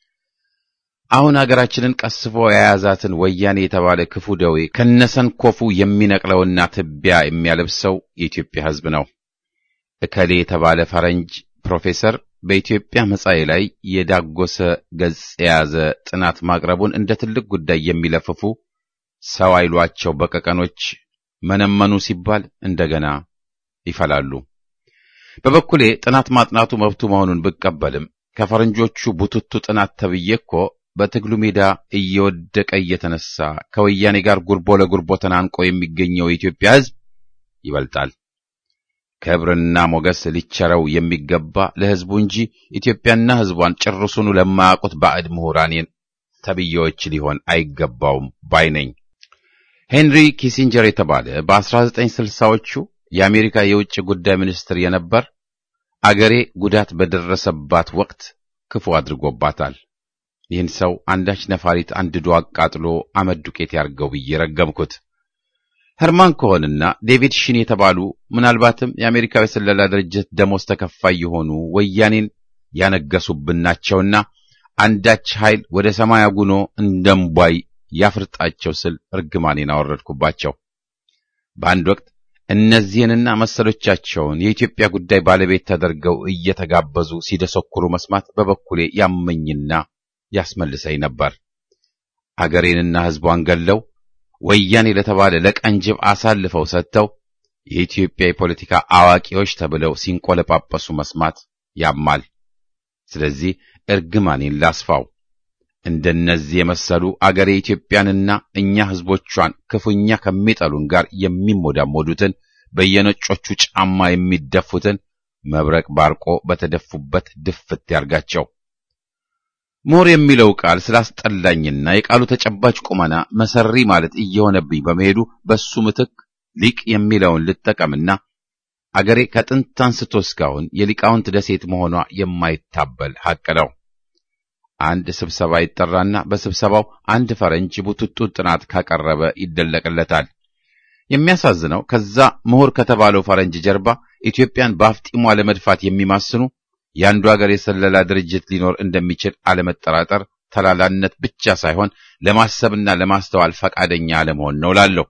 አሁን አገራችንን ቀስፎ የያዛትን ወያኔ የተባለ ክፉ ደዌ ከነሰንኮፉ የሚነቅለውና ትቢያ የሚያለብሰው የኢትዮጵያ ሕዝብ ነው። እከሌ የተባለ ፈረንጅ ፕሮፌሰር በኢትዮጵያ መጻኤ ላይ የዳጎሰ ገጽ የያዘ ጥናት ማቅረቡን እንደ ትልቅ ጉዳይ የሚለፍፉ ሰው አይሏቸው በቀቀኖች መነመኑ ሲባል እንደገና ይፈላሉ። በበኩሌ ጥናት ማጥናቱ መብቱ መሆኑን ብቀበልም ከፈረንጆቹ ቡትቱ ጥናት ተብዬ እኮ በትግሉ ሜዳ እየወደቀ እየተነሳ ከወያኔ ጋር ጉርቦ ለጉርቦ ተናንቆ የሚገኘው የኢትዮጵያ ሕዝብ ይበልጣል። ክብርና ሞገስ ሊቸረው የሚገባ ለሕዝቡ እንጂ ኢትዮጵያና ሕዝቧን ጭርሱኑ ለማያውቁት ባዕድ ምሁራኔን ተብዬዎች ሊሆን አይገባውም ባይ ነኝ። ሄንሪ ኪሲንጀር የተባለ በ1960ዎቹ የአሜሪካ የውጭ ጉዳይ ሚኒስትር የነበር አገሬ ጉዳት በደረሰባት ወቅት ክፉ አድርጎባታል። ይህን ሰው አንዳች ነፋሪት አንድዶ አቃጥሎ አመድ ዱቄት ያርገው ብዬ ረገምኩት። ሄርማን ኮሆንና ዴቪድ ሺን የተባሉ ምናልባትም የአሜሪካዊ ስለላ ድርጅት ደሞዝ ተከፋይ የሆኑ ወያኔን ያነገሱብን ናቸውና አንዳች ኃይል ወደ ሰማይ አጉኖ እንደምቧይ ያፍርጣቸው ስል እርግማኔን አወረድኩባቸው። በአንድ ወቅት እነዚህንና መሰሎቻቸውን የኢትዮጵያ ጉዳይ ባለቤት ተደርገው እየተጋበዙ ሲደሰኩሩ መስማት በበኩሌ ያመኝና ያስመልሰኝ ነበር። አገሬንና ሕዝቧን ገለው ወያኔ ለተባለ ለቀንጅብ አሳልፈው ሰጥተው የኢትዮጵያ የፖለቲካ አዋቂዎች ተብለው ሲንቆለጳጳሱ መስማት ያማል። ስለዚህ እርግማኔን ላስፋው። እንደነዚህ የመሰሉ አገሬ ኢትዮጵያንና እኛ ሕዝቦቿን ክፉኛ ከሚጠሉን ጋር የሚሞዳሞዱትን በየነጮቹ ጫማ የሚደፉትን መብረቅ ባርቆ በተደፉበት ድፍት ያርጋቸው። ምሁር የሚለው ቃል ስላስጠላኝና የቃሉ ተጨባጭ ቁመና መሰሪ ማለት እየሆነብኝ በመሄዱ በሱ ምትክ ሊቅ የሚለውን ልጠቀምና አገሬ ከጥንት አንስቶ እስካሁን የሊቃውንት ደሴት መሆኗ የማይታበል ሐቅ ነው። አንድ ስብሰባ ይጠራና በስብሰባው አንድ ፈረንጅ ቡትቱ ጥናት ካቀረበ ይደለቅለታል። የሚያሳዝነው ከዛ ምሁር ከተባለው ፈረንጅ ጀርባ ኢትዮጵያን በአፍጢሟ ለመድፋት የሚማስኑ የአንዱ ሀገር የሰለላ ድርጅት ሊኖር እንደሚችል አለመጠራጠር ተላላነት ብቻ ሳይሆን ለማሰብና ለማስተዋል ፈቃደኛ አለመሆን ነው ላለሁ።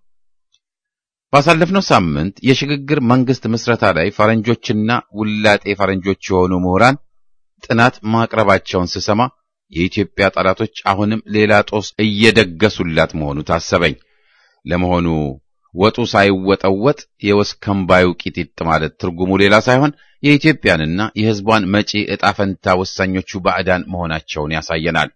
ባሳለፍነው ሳምንት የሽግግር መንግስት ምስረታ ላይ ፈረንጆችና ውላጤ ፈረንጆች የሆኑ ምሁራን ጥናት ማቅረባቸውን ስሰማ የኢትዮጵያ ጠላቶች አሁንም ሌላ ጦስ እየደገሱላት መሆኑ ታሰበኝ። ለመሆኑ ወጡ ሳይወጠወጥ የወስከንባዩ ቂጢጥ ማለት ትርጉሙ ሌላ ሳይሆን የኢትዮጵያንና የሕዝቧን መጪ ዕጣ ፈንታ ወሳኞቹ ባዕዳን መሆናቸውን ያሳየናል።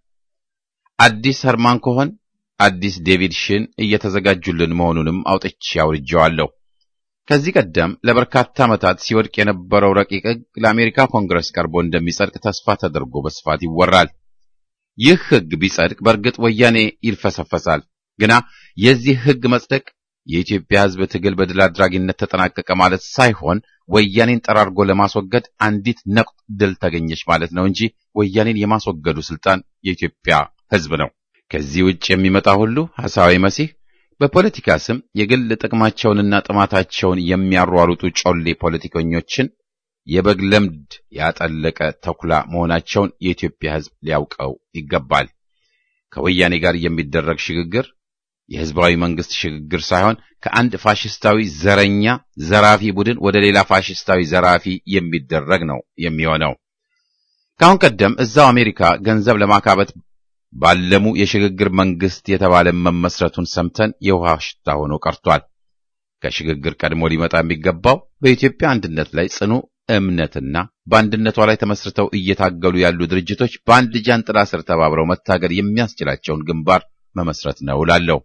አዲስ ህርማን ኮሆን አዲስ ዴቪድ ሽን እየተዘጋጁልን መሆኑንም አውጥቼ አውርጄዋለሁ። ከዚህ ቀደም ለበርካታ ዓመታት ሲወድቅ የነበረው ረቂቅ ሕግ ለአሜሪካ ኮንግረስ ቀርቦ እንደሚጸድቅ ተስፋ ተደርጎ በስፋት ይወራል። ይህ ሕግ ቢጸድቅ በእርግጥ ወያኔ ይልፈሰፈሳል። ግና የዚህ ሕግ መጽደቅ የኢትዮጵያ ሕዝብ ትግል በድል አድራጊነት ተጠናቀቀ ማለት ሳይሆን ወያኔን ጠራርጎ ለማስወገድ አንዲት ነቁጥ ድል ተገኘች ማለት ነው እንጂ ወያኔን የማስወገዱ ስልጣን የኢትዮጵያ ሕዝብ ነው። ከዚህ ውጭ የሚመጣ ሁሉ ሐሳዊ መሲህ በፖለቲካ ስም የግል ጥቅማቸውንና ጥማታቸውን የሚያሯሩጡ ጮሌ ፖለቲከኞችን የበግ ለምድ ያጠለቀ ተኩላ መሆናቸውን የኢትዮጵያ ሕዝብ ሊያውቀው ይገባል። ከወያኔ ጋር የሚደረግ ሽግግር የሕዝባዊ መንግስት ሽግግር ሳይሆን ከአንድ ፋሽስታዊ ዘረኛ ዘራፊ ቡድን ወደ ሌላ ፋሽስታዊ ዘራፊ የሚደረግ ነው የሚሆነው። ከአሁን ቀደም እዛው አሜሪካ ገንዘብ ለማካበት ባለሙ የሽግግር መንግስት የተባለ መመስረቱን ሰምተን የውሃ ሽታ ሆኖ ቀርቷል። ከሽግግር ቀድሞ ሊመጣ የሚገባው በኢትዮጵያ አንድነት ላይ ጽኑ እምነትና በአንድነቷ ላይ ተመስርተው እየታገሉ ያሉ ድርጅቶች በአንድ ጃንጥላ ስር ተባብረው መታገል የሚያስችላቸውን ግንባር መመስረት ነው እላለሁ።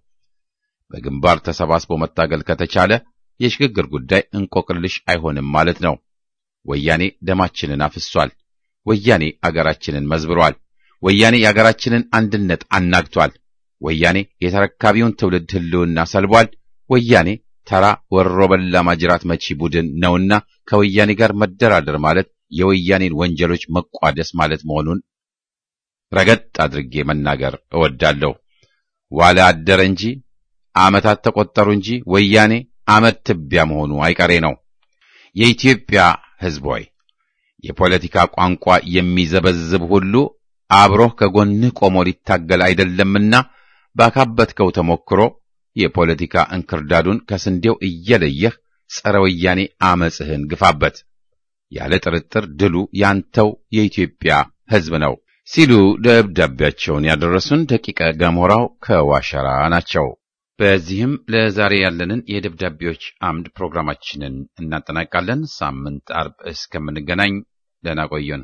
በግንባር ተሰባስቦ መታገል ከተቻለ የሽግግር ጉዳይ እንቆቅልሽ አይሆንም ማለት ነው። ወያኔ ደማችንን አፍሷል። ወያኔ አገራችንን መዝብሯል። ወያኔ የአገራችንን አንድነት አናግቷል። ወያኔ የተረካቢውን ትውልድ ሕልውና ሰልቧል። ወያኔ ተራ ወሮ በላ ማጅራት መቺ ቡድን ነውና ከወያኔ ጋር መደራደር ማለት የወያኔን ወንጀሎች መቋደስ ማለት መሆኑን ረገጥ አድርጌ መናገር እወዳለሁ። ዋለ አደረ እንጂ ዓመታት ተቆጠሩ እንጂ ወያኔ አመት ትቢያ መሆኑ አይቀሬ ነው። የኢትዮጵያ ሕዝብ ሆይ የፖለቲካ ቋንቋ የሚዘበዝብ ሁሉ አብሮህ ከጎንህ ቆሞ ሊታገል አይደለምና ባካበትከው ተሞክሮ የፖለቲካ እንክርዳዱን ከስንዴው እየለየህ ጸረ ወያኔ አመጽህን ግፋበት። ያለ ጥርጥር ድሉ ያንተው የኢትዮጵያ ሕዝብ ነው ሲሉ ደብዳቤያቸውን ያደረሱን ደቂቀ ገሞራው ከዋሸራ ናቸው። በዚህም ለዛሬ ያለንን የደብዳቤዎች አምድ ፕሮግራማችንን እናጠናቃለን። ሳምንት አርብ እስከምንገናኝ ደህና ቆዩን።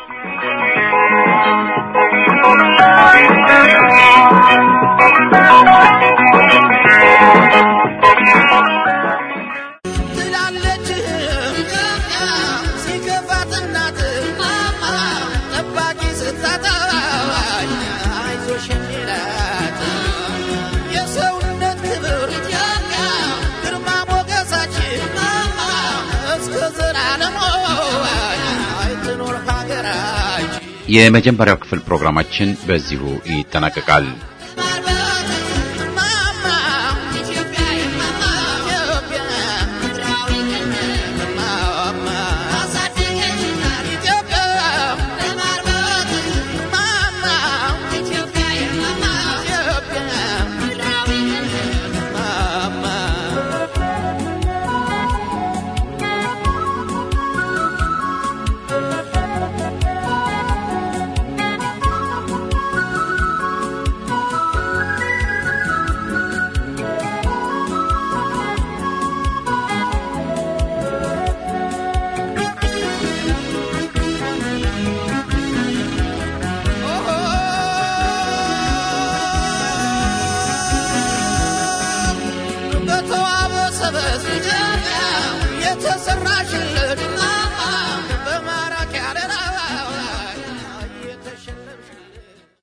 ትላለች ሲከፋት እናት ጠባቂ ስታጣ አይዞሽ የሚላት የሰውነት ክብር ግርማ ሞገሳችን እስከ ዘላለሙ ትኖር ሀገራችን። የመጀመሪያው ክፍል ፕሮግራማችን በዚሁ ይጠናቀቃል።